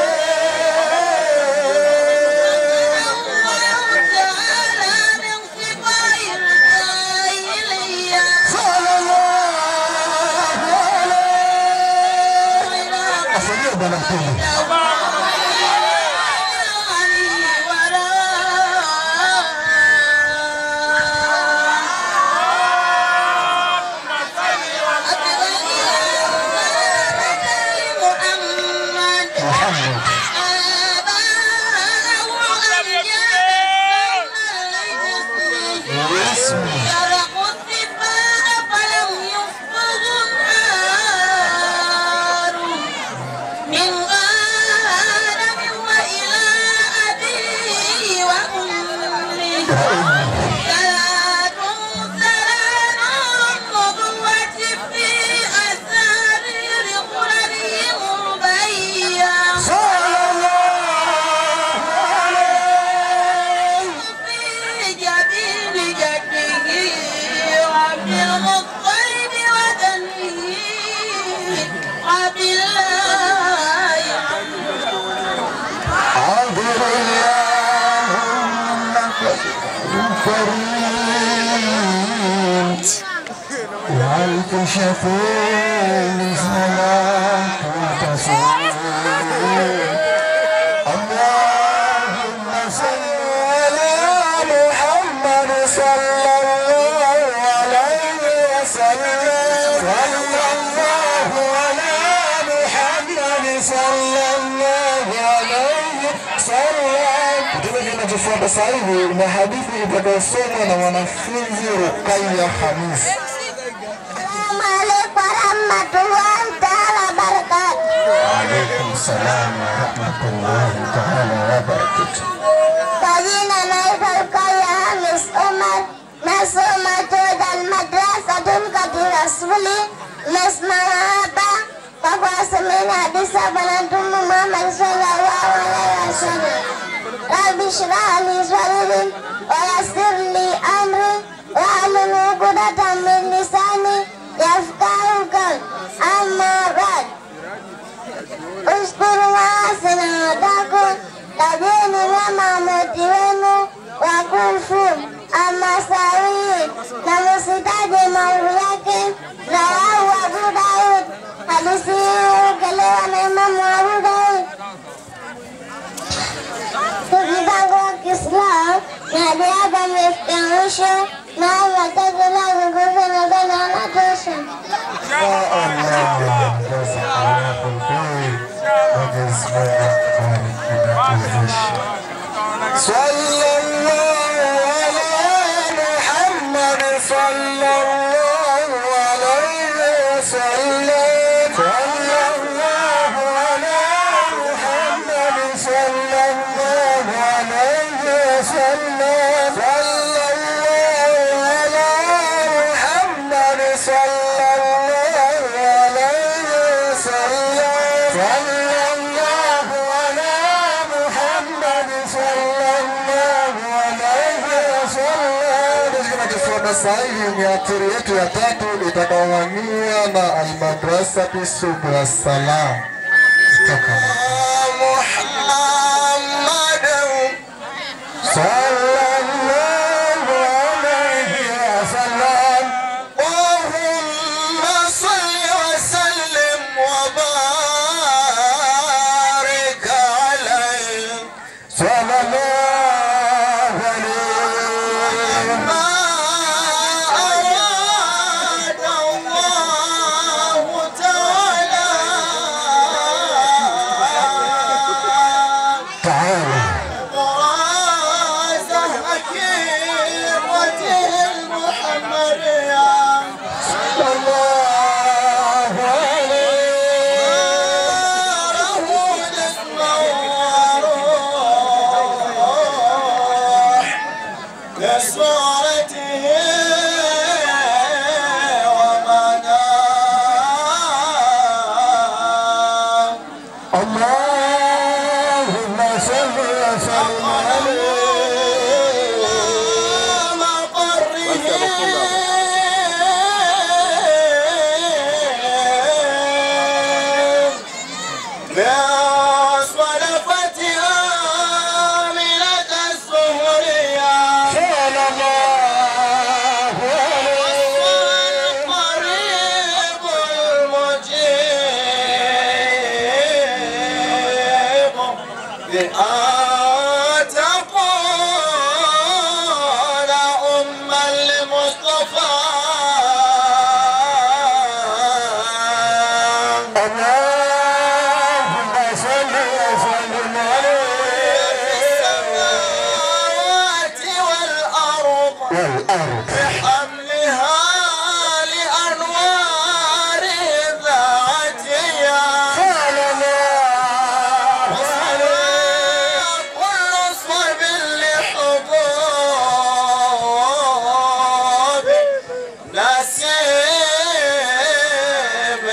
صلى الله عليه أصلي بنا كله محمد اسمي سرقوا السفاح فلم يصبغوا النار من آدم وإلى أبيه وأمه صلاة سلام النبوة في أسارير قرنهم ربيا صلى الله عليه في جبين جده عبد المطلب وبنيه عبد الله عذر اللهم كريم وألف شفيع صلاة تصوم اللهم صل على محمد صلى Kitakachofuata sasa hivi ni hadithi itakayosomwa na mwanafunzi Rukaya Hamisi. Assalamu alaikum warahmatullahi taala wabarakatuh. Waalaikum salam warahmatullahi taala wabarakatuh. Kwa jina naitwa Rukaya Hamis Omar, nasoma Toda Almadrasatul Kati Rasuli. Nimesimama hapa kwa kuwasemeni hadithi ya Bwana Mtume Muhammad sallallahu alaihi wasallam. Rabbi shrah li sadri wa yassir li amri wahlul uqdatan min lisani yafqahu qawli. Amma ba'd. Ushkuru waasina wataku tajeni wema moti wenu wakufu amasawii na musitaje maovu yake rawahu Abu Daud. Hadithi hii hupokelewa na Imamu Abu Daud. Ndugu zangu wa Kiislamu, na hadi hapa mmefikia mwisho na hayo machache lazungumza nadhani yanatosha. Ya Allah, jazakallahu kheri. Mwenyezi Mungu akubariki na kuwezesha. Sallallahu ala Muhammad sallallahu alayhi wasallam. Sallallahu ala Muhammad sallallahu alayhi wasallam. Sallallahu ala Muhammad sallallahu alayhi wasallam. Sallallahu ala Muhammad sallallahu alayhi wasallam. Kinachofuata sasa hivi ni atiri yetu ya tatu itakayowania na Almadrasati Subra Salam kutoka sallallahu alayhi wasallam. Allahumma salli wa sallim wa barik alayhi. Sallallahu alayhi ma arada Allah ta'ala تعالى الله عليه لصورته ومناه اللهم صل وسلم عليه بأصلفتها من السهرية صلى الله عليه القريب المجيب بأن تكون أما لمصطفى اللهم صل وسلم عليه السماوات والأرض والأرض بحملها لأنوار ذاتها قال الله كل صوب لحبوب نسيب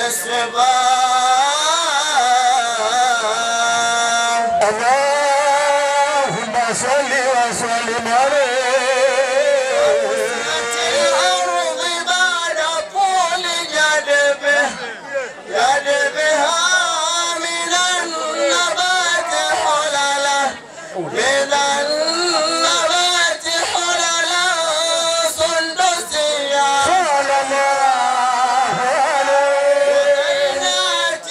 صباح اللهم صل وسلم عليه الأرض بعد طول جدبه جدبها من النبات حلله من النبات حللا سندسيا صلى الله عليه وبينات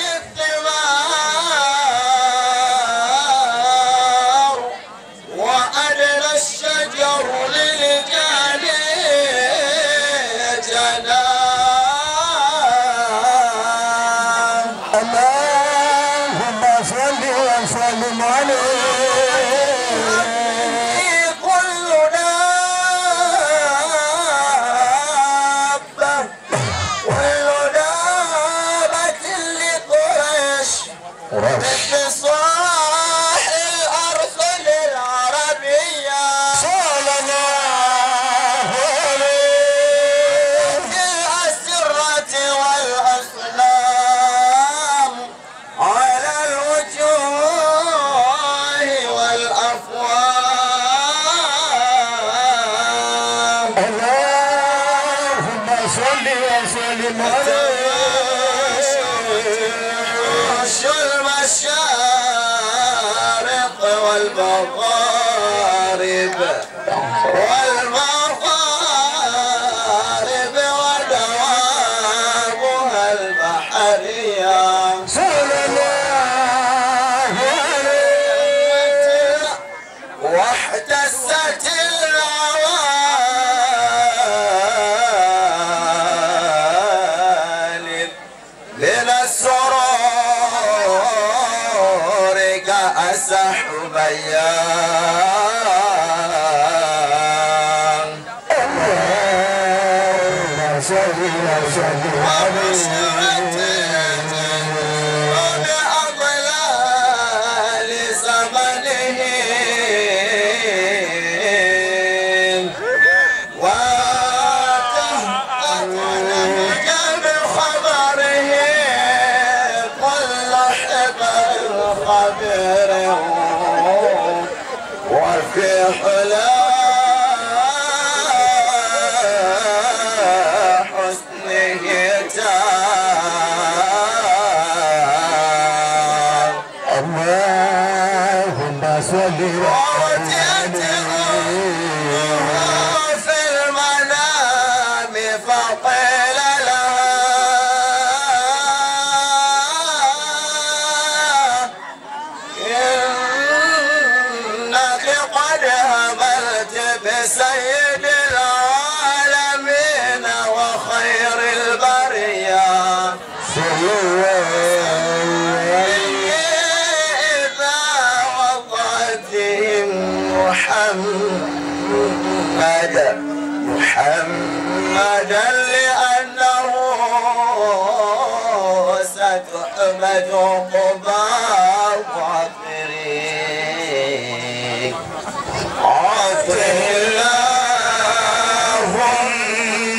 الثمار وأدنى الشجر صل وسلم عليه المشارق والمغارب والمغارب ودوامها البحرية صلى الله عليه واحتست العوالم من السرور كأسح بيان اللهم صل وسلم وبشرت بأضلال زمنهم وتهتك بخبرهم كل حبر خبر وفي حلا حسنه تام اللهم صل وأتيت في المنام فقيل لها إنك قد هملت بسيد العالمين وخير البرية إذا وضعتهم محمدا محمدا لأنه ستحمد قبى الظافرين عافه اللهم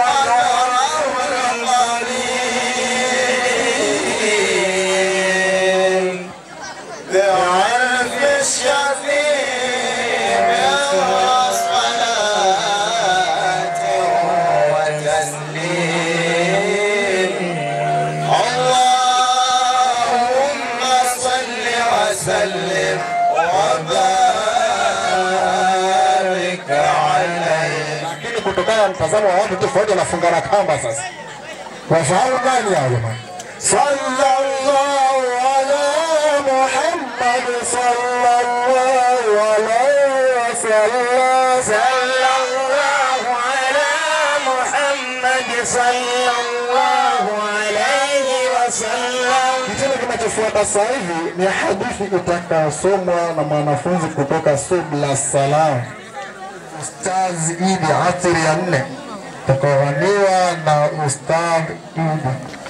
قدره القليل بعرف الشفيع وصلاة وتسليم اللهم صل وسلم وبارك عليه lakini kutokana na mtazamo wa watu tofauti wanafunga na kamba sasa. Wafahamu gani hao jamani? Sallallahu ala Muhammad sallallahu alaihi wasallam sallallahu ala Muhammad sallallahu alaihi wasallam. Kitendo kinachofuata sasa hivi ni hadithi itakayosomwa na mwanafunzi kutoka Subla Salam. Ustaz Idi asiri ya nne takaowaniwa na Ustaz Idi.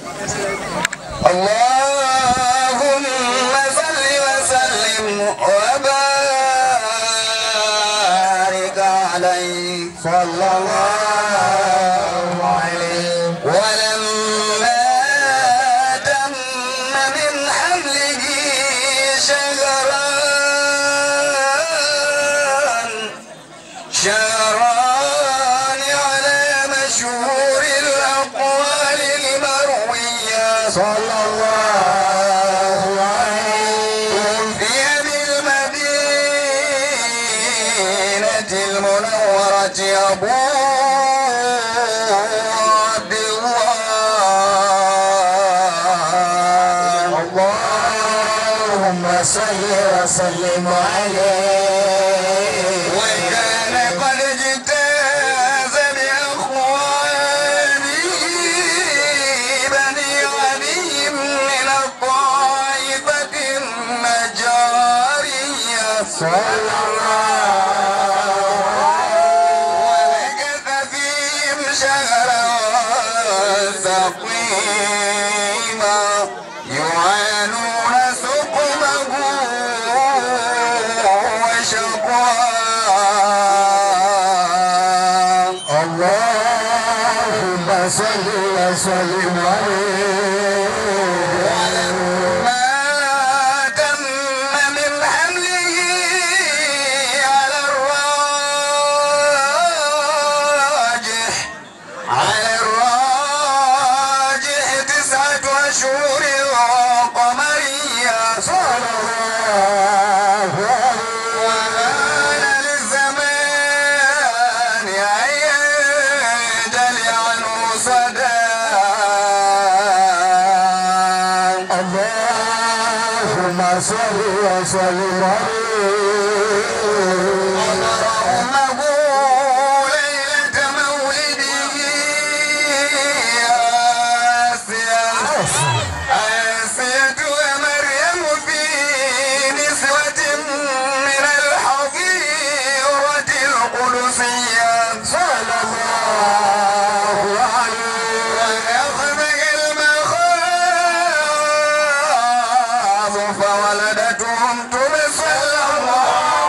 اللهم صل وسلم وبارك عليه صلى الله عليه ولما تم من حمله شهران شهران على مشهور الأقوال المروية صلى الله عليه في بالمدينة المنورة أبو عبد الله اللهم صل وسلم عليه وكان قد اجتاز بأخوانه بني علي من الطائفة النجارية صلى الله ومكث فيهم شهرا سقيما يعانون سقمه وشقاه اللهم صل وسلم عليه ولما تم من حمله على الراجح على الراجح صل وسلم اللهم ليلة مولده آسيا آسية ومريم في نسوة من الحظيرة القدسية صلى الله عليه ويخرج المخاض فولدتهم تبصر الله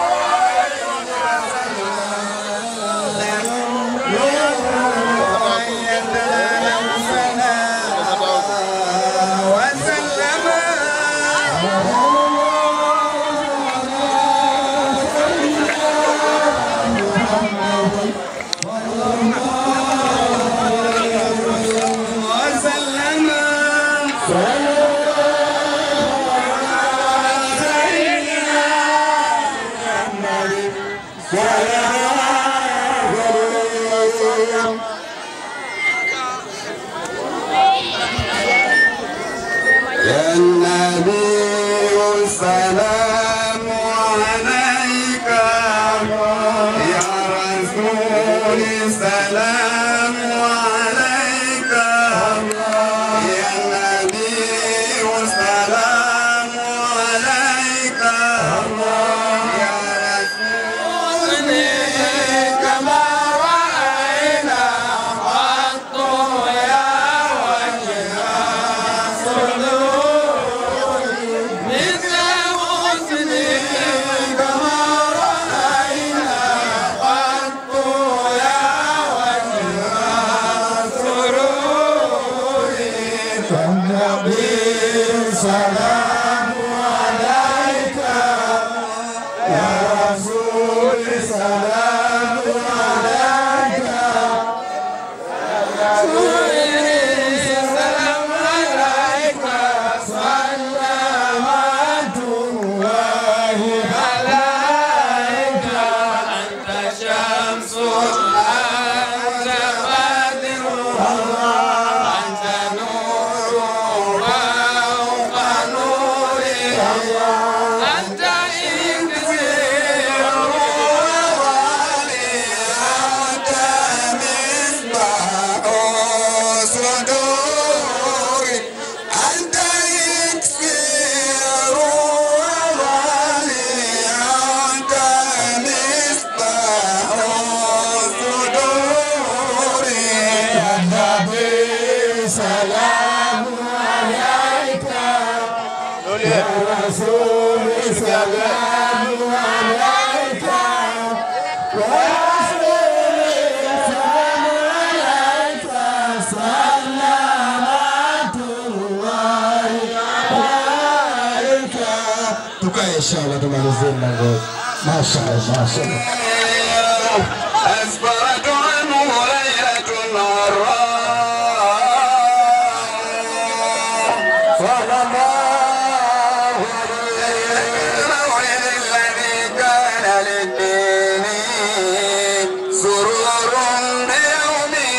يا النبي السلام عليك يا رسول السلام عليك يا النبي السلام عليك يا رسول كما رأينا قط يا وجه Tukae inshallah tumalizie mlango. Mashaallah, mashaallah. أسفرت عنه ليلة الغراء صلى الله عليه المولد الذي كان للدين سرور بيومه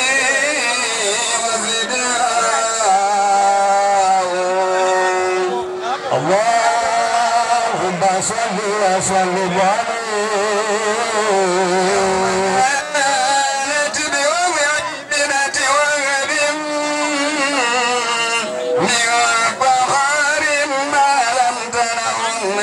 وفداء اللهم صل وسلم عليه كانت بوعدنة وهب من فخر ما لم تنه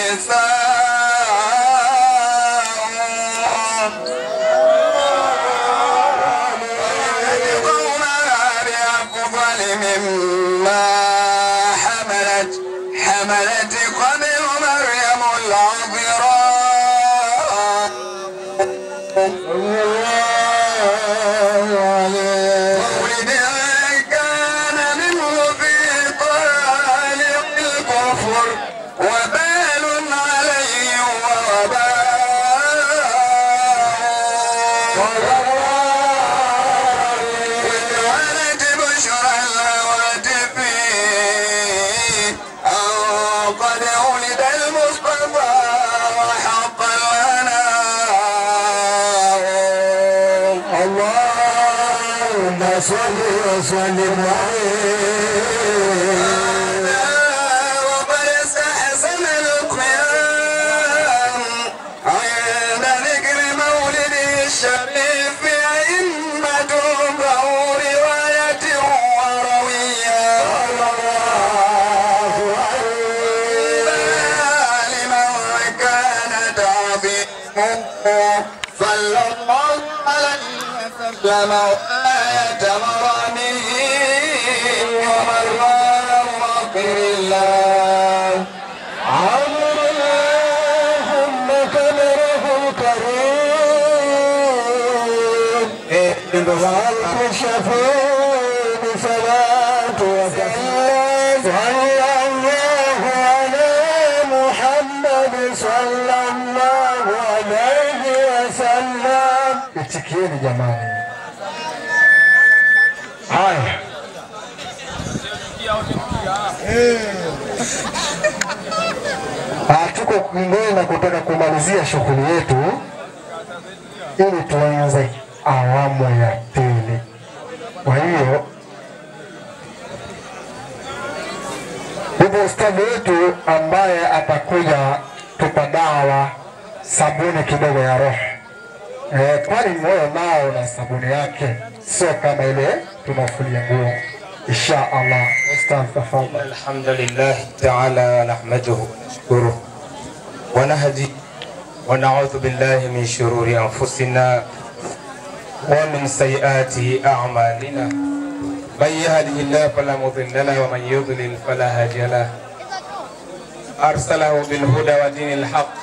النساء قومها بأفضل مما حملت حملت قبل مريم العذراء مولد كان منه في طالق الكفر وبال عليه ووباء ولد بشرى الهواتف أو قد ولد المصطفى وحق لنا اللهم صل وسلم عليه وقد استحسن أسلم آية مرامه ومن رافق الله عمر اللهم كبره الكريم وألف شفيع بصلاة وسلام صلى الله على محمد صلى الله عليه وسلم itikieni jamani haya Ah, tuko kingine na kutaka kumalizia shughuli yetu ili tuanze awamu ya pili. Kwa hiyo yupo ustadhi wetu ambaye atakuja tupa dawa sabuni kidogo ya roho eh, kwani moyo nao na sabuni yake sio kama ile tunafulia nguo. Insha Allah, ustadh tafadhali. الحمد لله تعالى نحمده ونشكره ونهدي ونعوذ بالله من شرور أنفسنا ومن سيئات أعمالنا من يهده الله فلا مضل له ومن يضلل فلا هادي له أرسله بالهدى ودين الحق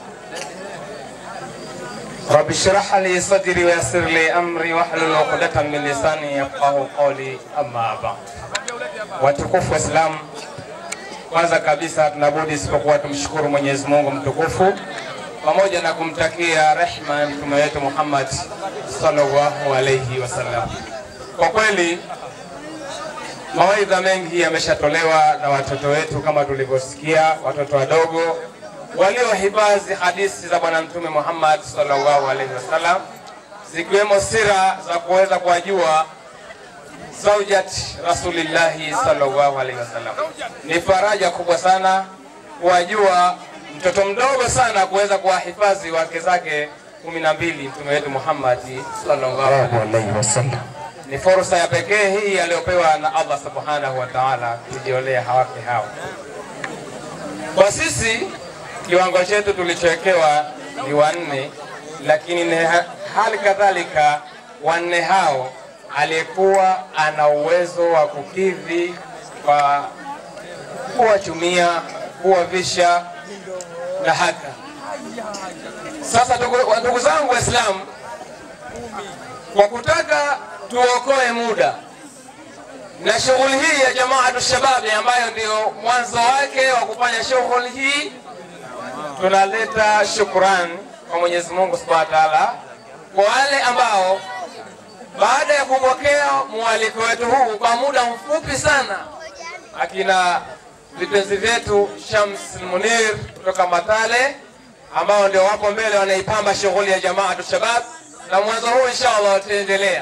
رب اشرح لي صدري ويسر لي أمري واحلل عقدة من لساني يفقه قولي أما بعد watukufu wa Islam, kwanza kabisa tunabudi isipokuwa tumshukuru Mwenyezi Mungu mtukufu pamoja na kumtakia rehma mtume wetu Muhammad sallallahu alayhi wasallam. Kwa kweli mawaidha mengi yameshatolewa na watoto wetu kama tulivyosikia, watoto wadogo waliohifadhi hadithi za Bwana Mtume Muhammad sallallahu alaihi wasallam, zikiwemo sira za kuweza kuwajua zaujat rasulillahi sallallahu alaihi wasallam. Ni faraja kubwa sana kuwajua mtoto mdogo sana kuweza kuwahifadhi wake zake kumi na mbili mtume wetu Muhammad sallallahu alaihi wasallam. Ni fursa ya pekee hii aliyopewa na Allah subhanahu wa ta'ala kujiolea hawake hao. Kwa sisi kiwango chetu tulichowekewa ni wanne, lakini ni ha- hali kadhalika wanne hao aliyekuwa ana uwezo wa kukidhi kwa kuwachumia, kuwavisha na hata sasa. Ndugu ndugu zangu Waislamu, kwa kutaka tuokoe muda na shughuli hii ya Jamaatu Shababi ambayo ndio mwanzo wake wa kufanya shughuli hii, tunaleta shukrani kwa Mwenyezi Mungu Subhanahu wa Ta'ala kwa wale ambao baada ya kupokea mwaliko wetu huu kwa muda mfupi sana, akina vipenzi vyetu Shams Munir kutoka Matale ambao ndio wapo mbele wanaipamba shughuli ya Jamaatu Shabab, na mwanzo huu inshallah wataendelea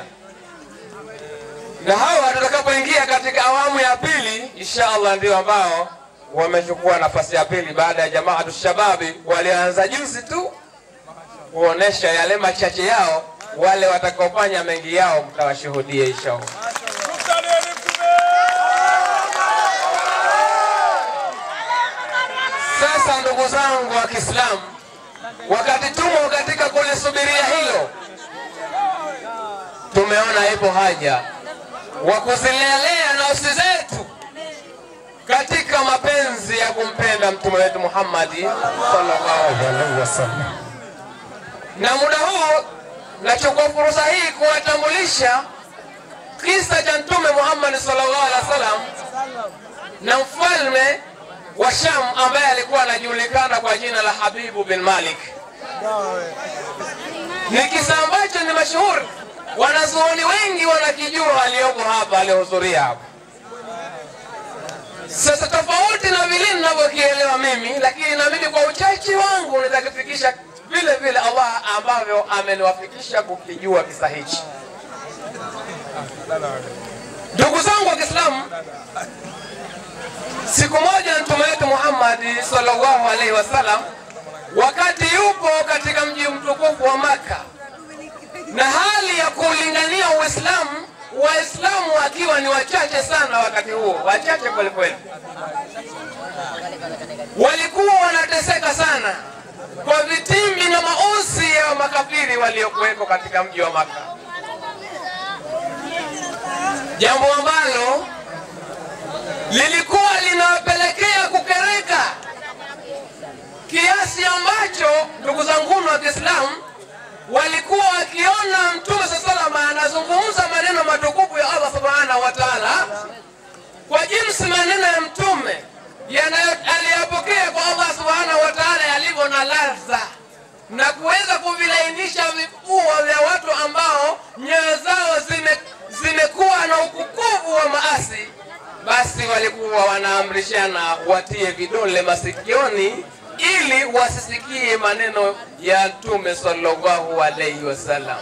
na hawa tutakapoingia katika awamu ya pili inshallah ndio ambao wamechukua nafasi ya pili baada ya Jamaatu Shababi walioanza juzi tu kuonesha yale machache yao. Wale watakaofanya mengi yao mtawashuhudia inshallah. Sasa ndugu zangu wa Kiislamu, wakati tumo katika kulisubiria hilo, tumeona ipo haja wa kuzilelea nafsi zetu katika mapenzi ya kumpenda mtume wetu Muhammadi sallallahu alaihi wasallam. Na muda huu nachukua fursa hii kuwatambulisha kisa cha mtume Muhammad sallallahu alaihi wasallam na mfalme wa Sham ambaye alikuwa anajulikana kwa jina la Habibu bin Malik. Ni kisa ambacho ni mashuhuri, wanazuoni wengi wanakijua, walioko hapa, waliohudhuria hapa. Sasa tofauti na vile ninavyokielewa mimi, lakini na mimi kwa uchache wangu nitakifikisha vile vile Allah ambavyo ameniwafikisha kukijua kisa hichi. Ndugu zangu wa Kiislamu, siku moja mtume wetu Muhammad sallallahu alaihi wasallam, wakati yupo katika mji mtukufu wa Maka na hali ya kulingania Uislamu, Waislamu wakiwa ni wachache sana wakati huo, wachache kwelikweli, walikuwa wanateseka sana kwa vitimbi na mausi ya makafiri waliokuweko katika mji wa Maka. jambo ambalo lilikuwa linawapelekea kukereka kiasi ambacho ndugu zanguni wa Kiislamu walikuwa wakiona Mtume saa salama anazungumza maneno matukufu ya Allah subhanahu wa taala kwa jinsi maneno ya Mtume yanayo- aliyapokea kwa Allah subhanahu wa taala yalivyo na ladha na kuweza kuvilainisha vifua vya watu ambao nyoyo zao zime, zimekuwa na ukukuvu wa maasi, basi walikuwa wanaamrishana watie vidole masikioni ili wasisikie maneno ya Mtume sallallahu alaihi wasallam.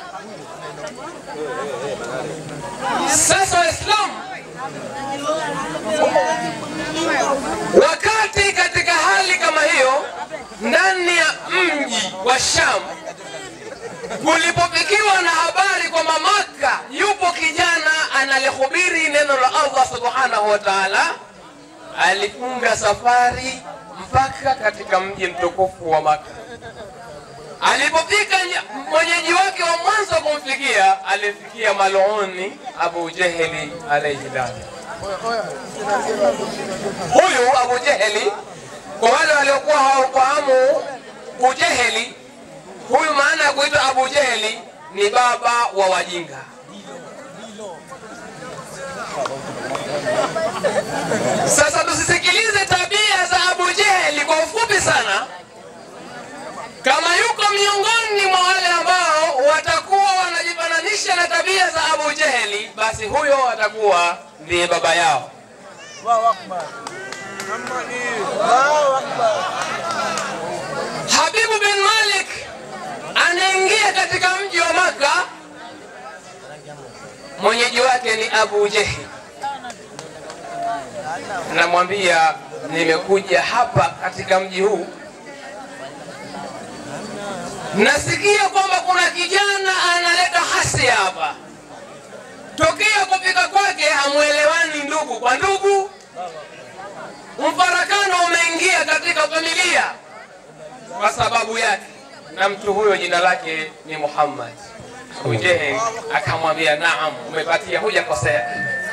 Sasa Waislamu, wakati katika hali kama hiyo ndani ya mji wa Sham kulipofikiwa na habari kwamba Maka yupo kijana analihubiri neno la Allah subhanahu wa ta'ala, alifunga safari mpaka katika mji mtukufu wa Maka. Alipofika ny- mwenyeji wake wa mwanzo kumfikia, alifikia maluni Abu Jeheli alayhi laana. Huyu Abu Jeheli, kwa wale waliokuwa hawafahamu Ujeheli, huyu maana ya kuitwa Abu Jeheli ni baba wa wajinga. Sasa tusisikilize tabia za Abu Jeheli kwa ufupi sana. Kama yuko miongoni mwa wale ambao watakuwa wanajifananisha na tabia za Abu Jeheli, basi huyo atakuwa ndiye baba yao. Habibu bin Malik anaingia katika mji wa Maka, mwenyeji wake ni Abu Jehli. Namwambia, nimekuja hapa katika mji huu, nasikia kwamba kuna kijana analeta hasia hapa. Tokea kufika kwake hamwelewani ndugu kwa ndugu, mfarakano umeingia katika familia kwa sababu yake, na mtu huyo jina lake ni Muhammad. Ujehe akamwambia naam, umepatia, hujakosea.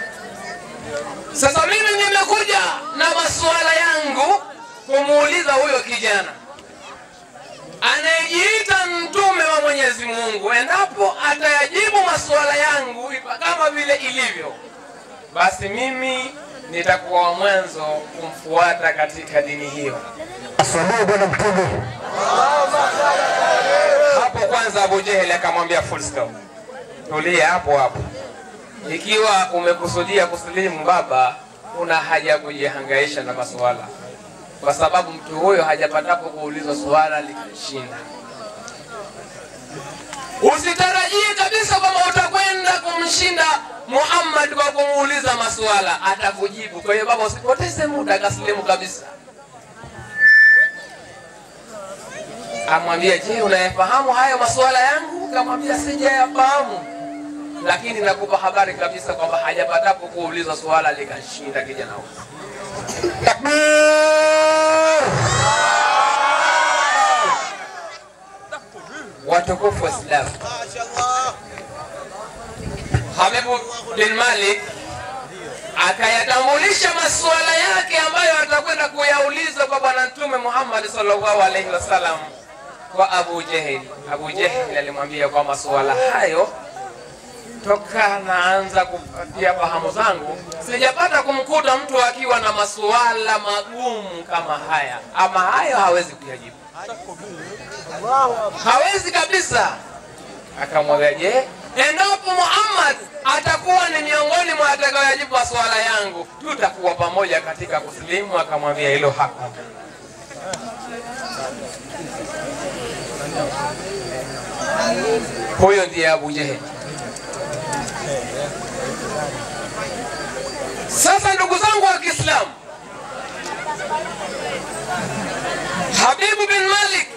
Sasa mimi nimekuja na masuala yangu kumuuliza huyo kijana anayejiita mtume wa Mwenyezi Mungu, endapo atayajibu masuala yangu ipa- kama vile ilivyo, basi mimi nitakuwa wa mwanzo kumfuata katika dini hiyo. Samehe bwana mtume. Hapo kwanza Abu Jehel akamwambia full stop, tulia hapo hapo. Ikiwa umekusudia kusilimu baba, una haja ya kujihangaisha na masuala, kwa sababu mtu huyo hajapatapo kuulizwa suala likashinda. Usitarajie kabisa kwamba utakwenda kumshinda Muhammad kwa kumuuliza masuala, atakujibu. Kwa hiyo baba, usipoteze muda, kasilimu kabisa. amwambia je, unayafahamu hayo masuala yangu? Kamwambia sijayafahamu, lakini nakupa habari kabisa kwamba hajapatapo kuuliza suala likashinda kijana huyo. Watukufu wa Islamu, Habibu bin Malik akayatambulisha masuala yake ambayo atakwenda kuyauliza kwa Bwana Mtume Muhammad sallallahu alaihi wasallam kwa Abu Jehel. Abu Jehel alimwambia kwa masuala hayo, toka naanza kupatia fahamu zangu, sijapata kumkuta mtu akiwa na masuala magumu kama haya, ama hayo hawezi kuyajibu, hawezi kabisa. Akamwambia, je, endapo Muhammad atakuwa ni miongoni mwa atakayoyajibu masuala yangu, tutakuwa pamoja katika kusilimu? Akamwambia hilo hakuna. Huyo ndiye Abu Jehel. Sasa ndugu zangu wa Kiislamu, Habibu bin Malik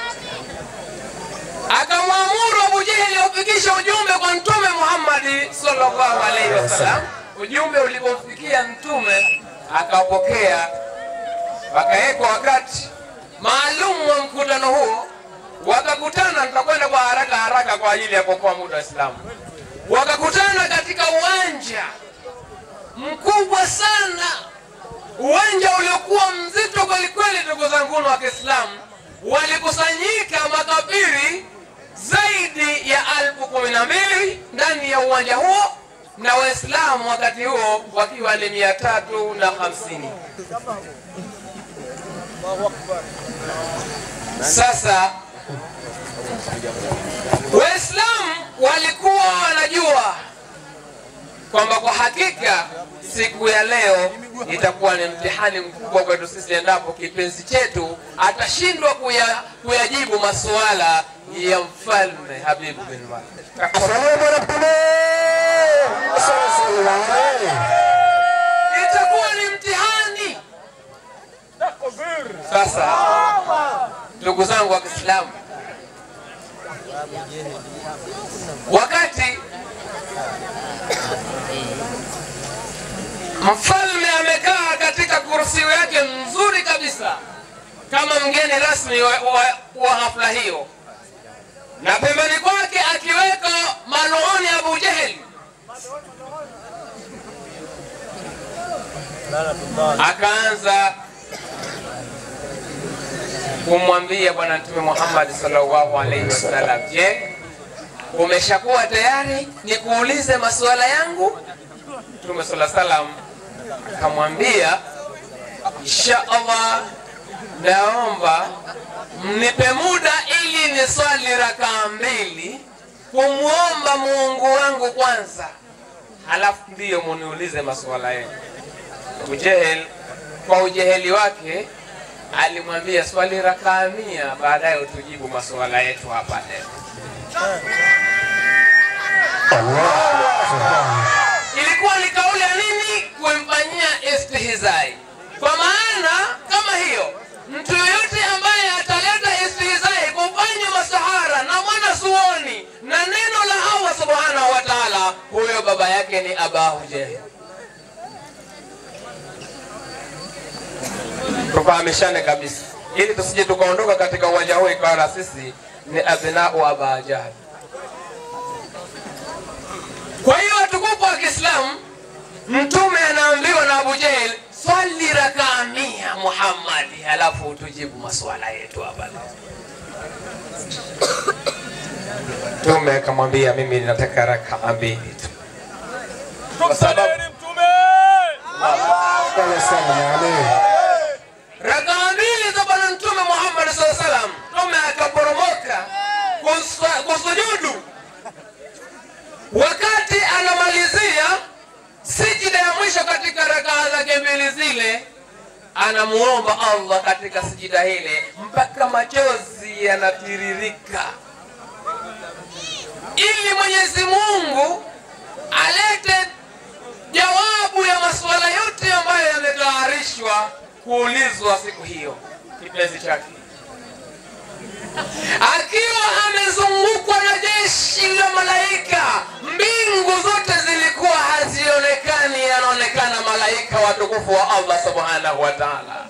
akamwamuru Abu Jeheli aufikishe ujumbe kwa Mtume Muhammad sallallahu alaihi wasallam. Ujumbe ulipomfikia Mtume akaupokea, wakawekwa wakati maalum wa mkutano huo, wakakutana. Nitakwenda kwa haraka haraka kwa ajili ya kuokoa muda wa Islamu. Wakakutana katika uwanja mkubwa sana, uwanja uliokuwa mzito kwelikweli. Ndugu zangu wa Kiislamu, walikusanyika makafiri zaidi ya elfu kumi na mbili ndani ya uwanja huo na Waislamu wakati huo wakiwa ni mia tatu na hamsini. Sasa Waislamu walikuwa wanajua kwamba kwa hakika siku ya leo itakuwa ni mtihani mkubwa kwetu sisi, endapo kipenzi chetu atashindwa kuya, kuyajibu masuala ya mfalme Habibu bin Malik. Itakuwa ni mtihani. Sasa ndugu zangu wa Kiislamu, wakati mfalme amekaa katika kursi yake nzuri kabisa kama mgeni rasmi wa, wa, wa hafla hiyo, na pembeni kwake akiweka maluni Abu Jehel, akaanza kumwambia Bwana Mtume Muhammad sallallahu alaihi wasallam, je, umeshakuwa tayari nikuulize masuala yangu? Mtume sallallahu alaihi wasallam akamwambia, insha Allah, naomba mnipe muda ili niswali rakaa mbili kumwomba Mungu wangu kwanza, halafu ndiyo muniulize masuala yenu. Abu Jehel kwa ujeheli wake alimwambia swali rakaa mia, baadaye utujibu masuala yetu hapa leo. Ilikuwa ni kauli ya nini? Kumfanyia istihzai. Kwa maana kama hiyo, mtu yoyote ambaye ataleta istihzai, kufanya masahara na mwana suoni na neno la Allah subhanahu wa ta'ala, huyo baba yake ni Abahu Jehel. tufahamishane kabisa, ili tusije tukaondoka katika uwanja huu ikawa na sisi ni abnau Aba Jahl. Kwa hiyo watukufu wa Kiislamu, Mtume anaambiwa na Abu Jahl, swali rakaa mia Muhammadi, halafu utujibu maswala yetu hapa leo. Mtume akamwambia, mimi nataka rakaa mbili tu, kwa sababu rakaa mbili za Bwana Mtume Muhammad SAW salam, Mtume akaporomoka kusa- kusujudu. Wakati anamalizia sijida ya mwisho katika rakaa zake mbili zile, anamuomba Allah katika sijida ile mpaka machozi yanatiririka, ili Mwenyezi Mungu alete jawabu ya masuala yote ambayo yametayarishwa kuulizwa siku hiyo kipenzi chake akiwa amezungukwa na jeshi la malaika. Mbingu zote zilikuwa hazionekani, yanaonekana malaika watukufu wa Allah subhanahu wa ta'ala.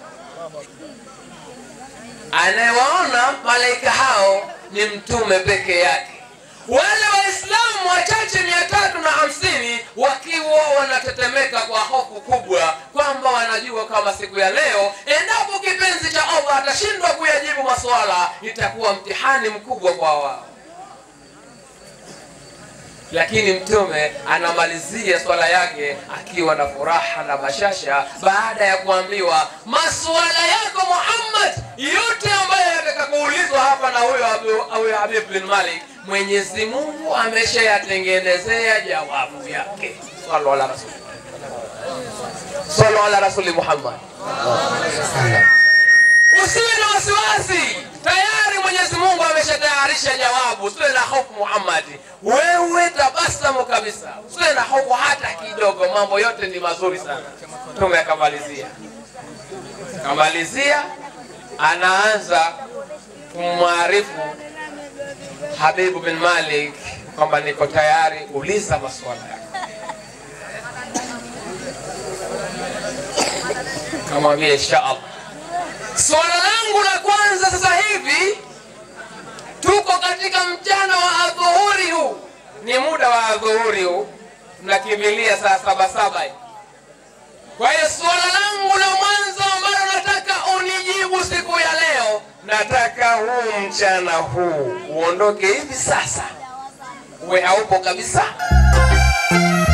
Anayewaona malaika hao ni mtume peke yake. Wale Waislamu wachache mia tatu na hamsini wakiwa wanatetemeka kwa hofu kubwa, kwamba wanajua kama siku ya leo, endapo kipenzi cha Allah atashindwa kuyajibu maswala, itakuwa mtihani mkubwa kwa wao. Lakini mtume anamalizia swala yake akiwa na furaha na bashasha, baada ya kuambiwa masuala yako Muhammad yote ambayo yataka kuulizwa hapa na huyo Abu- huyo Habib bin Malik, Mwenyezi Mungu ameshayatengenezea jawabu yake. Sallu ala rasul, sallu ala rasuli Muhammad. Usiwe na wasiwasi, tayari Mwenyezi Mungu ameshatayarisha jawabu. Usiwe na hofu Muhammad, wewe tabasamu kabisa, usiwe na hofu hata kidogo, mambo yote ni mazuri sana. Mtume akamalizia, akamalizia, anaanza kumwarifu Habibu bin Malik kwamba niko tayari, uliza maswala yako. Kamwambia insha Allah. Swala langu la kwanza sasa hivi, tuko katika mchana wa adhuhuri, huu ni muda wa adhuhuri huu, tunakimbilia saa saba saba hivi. Kwa hiyo suala langu la mwanzo ambalo nataka unijibu siku ya leo, nataka huu mchana huu uondoke hivi sasa, uwe haupo kabisa.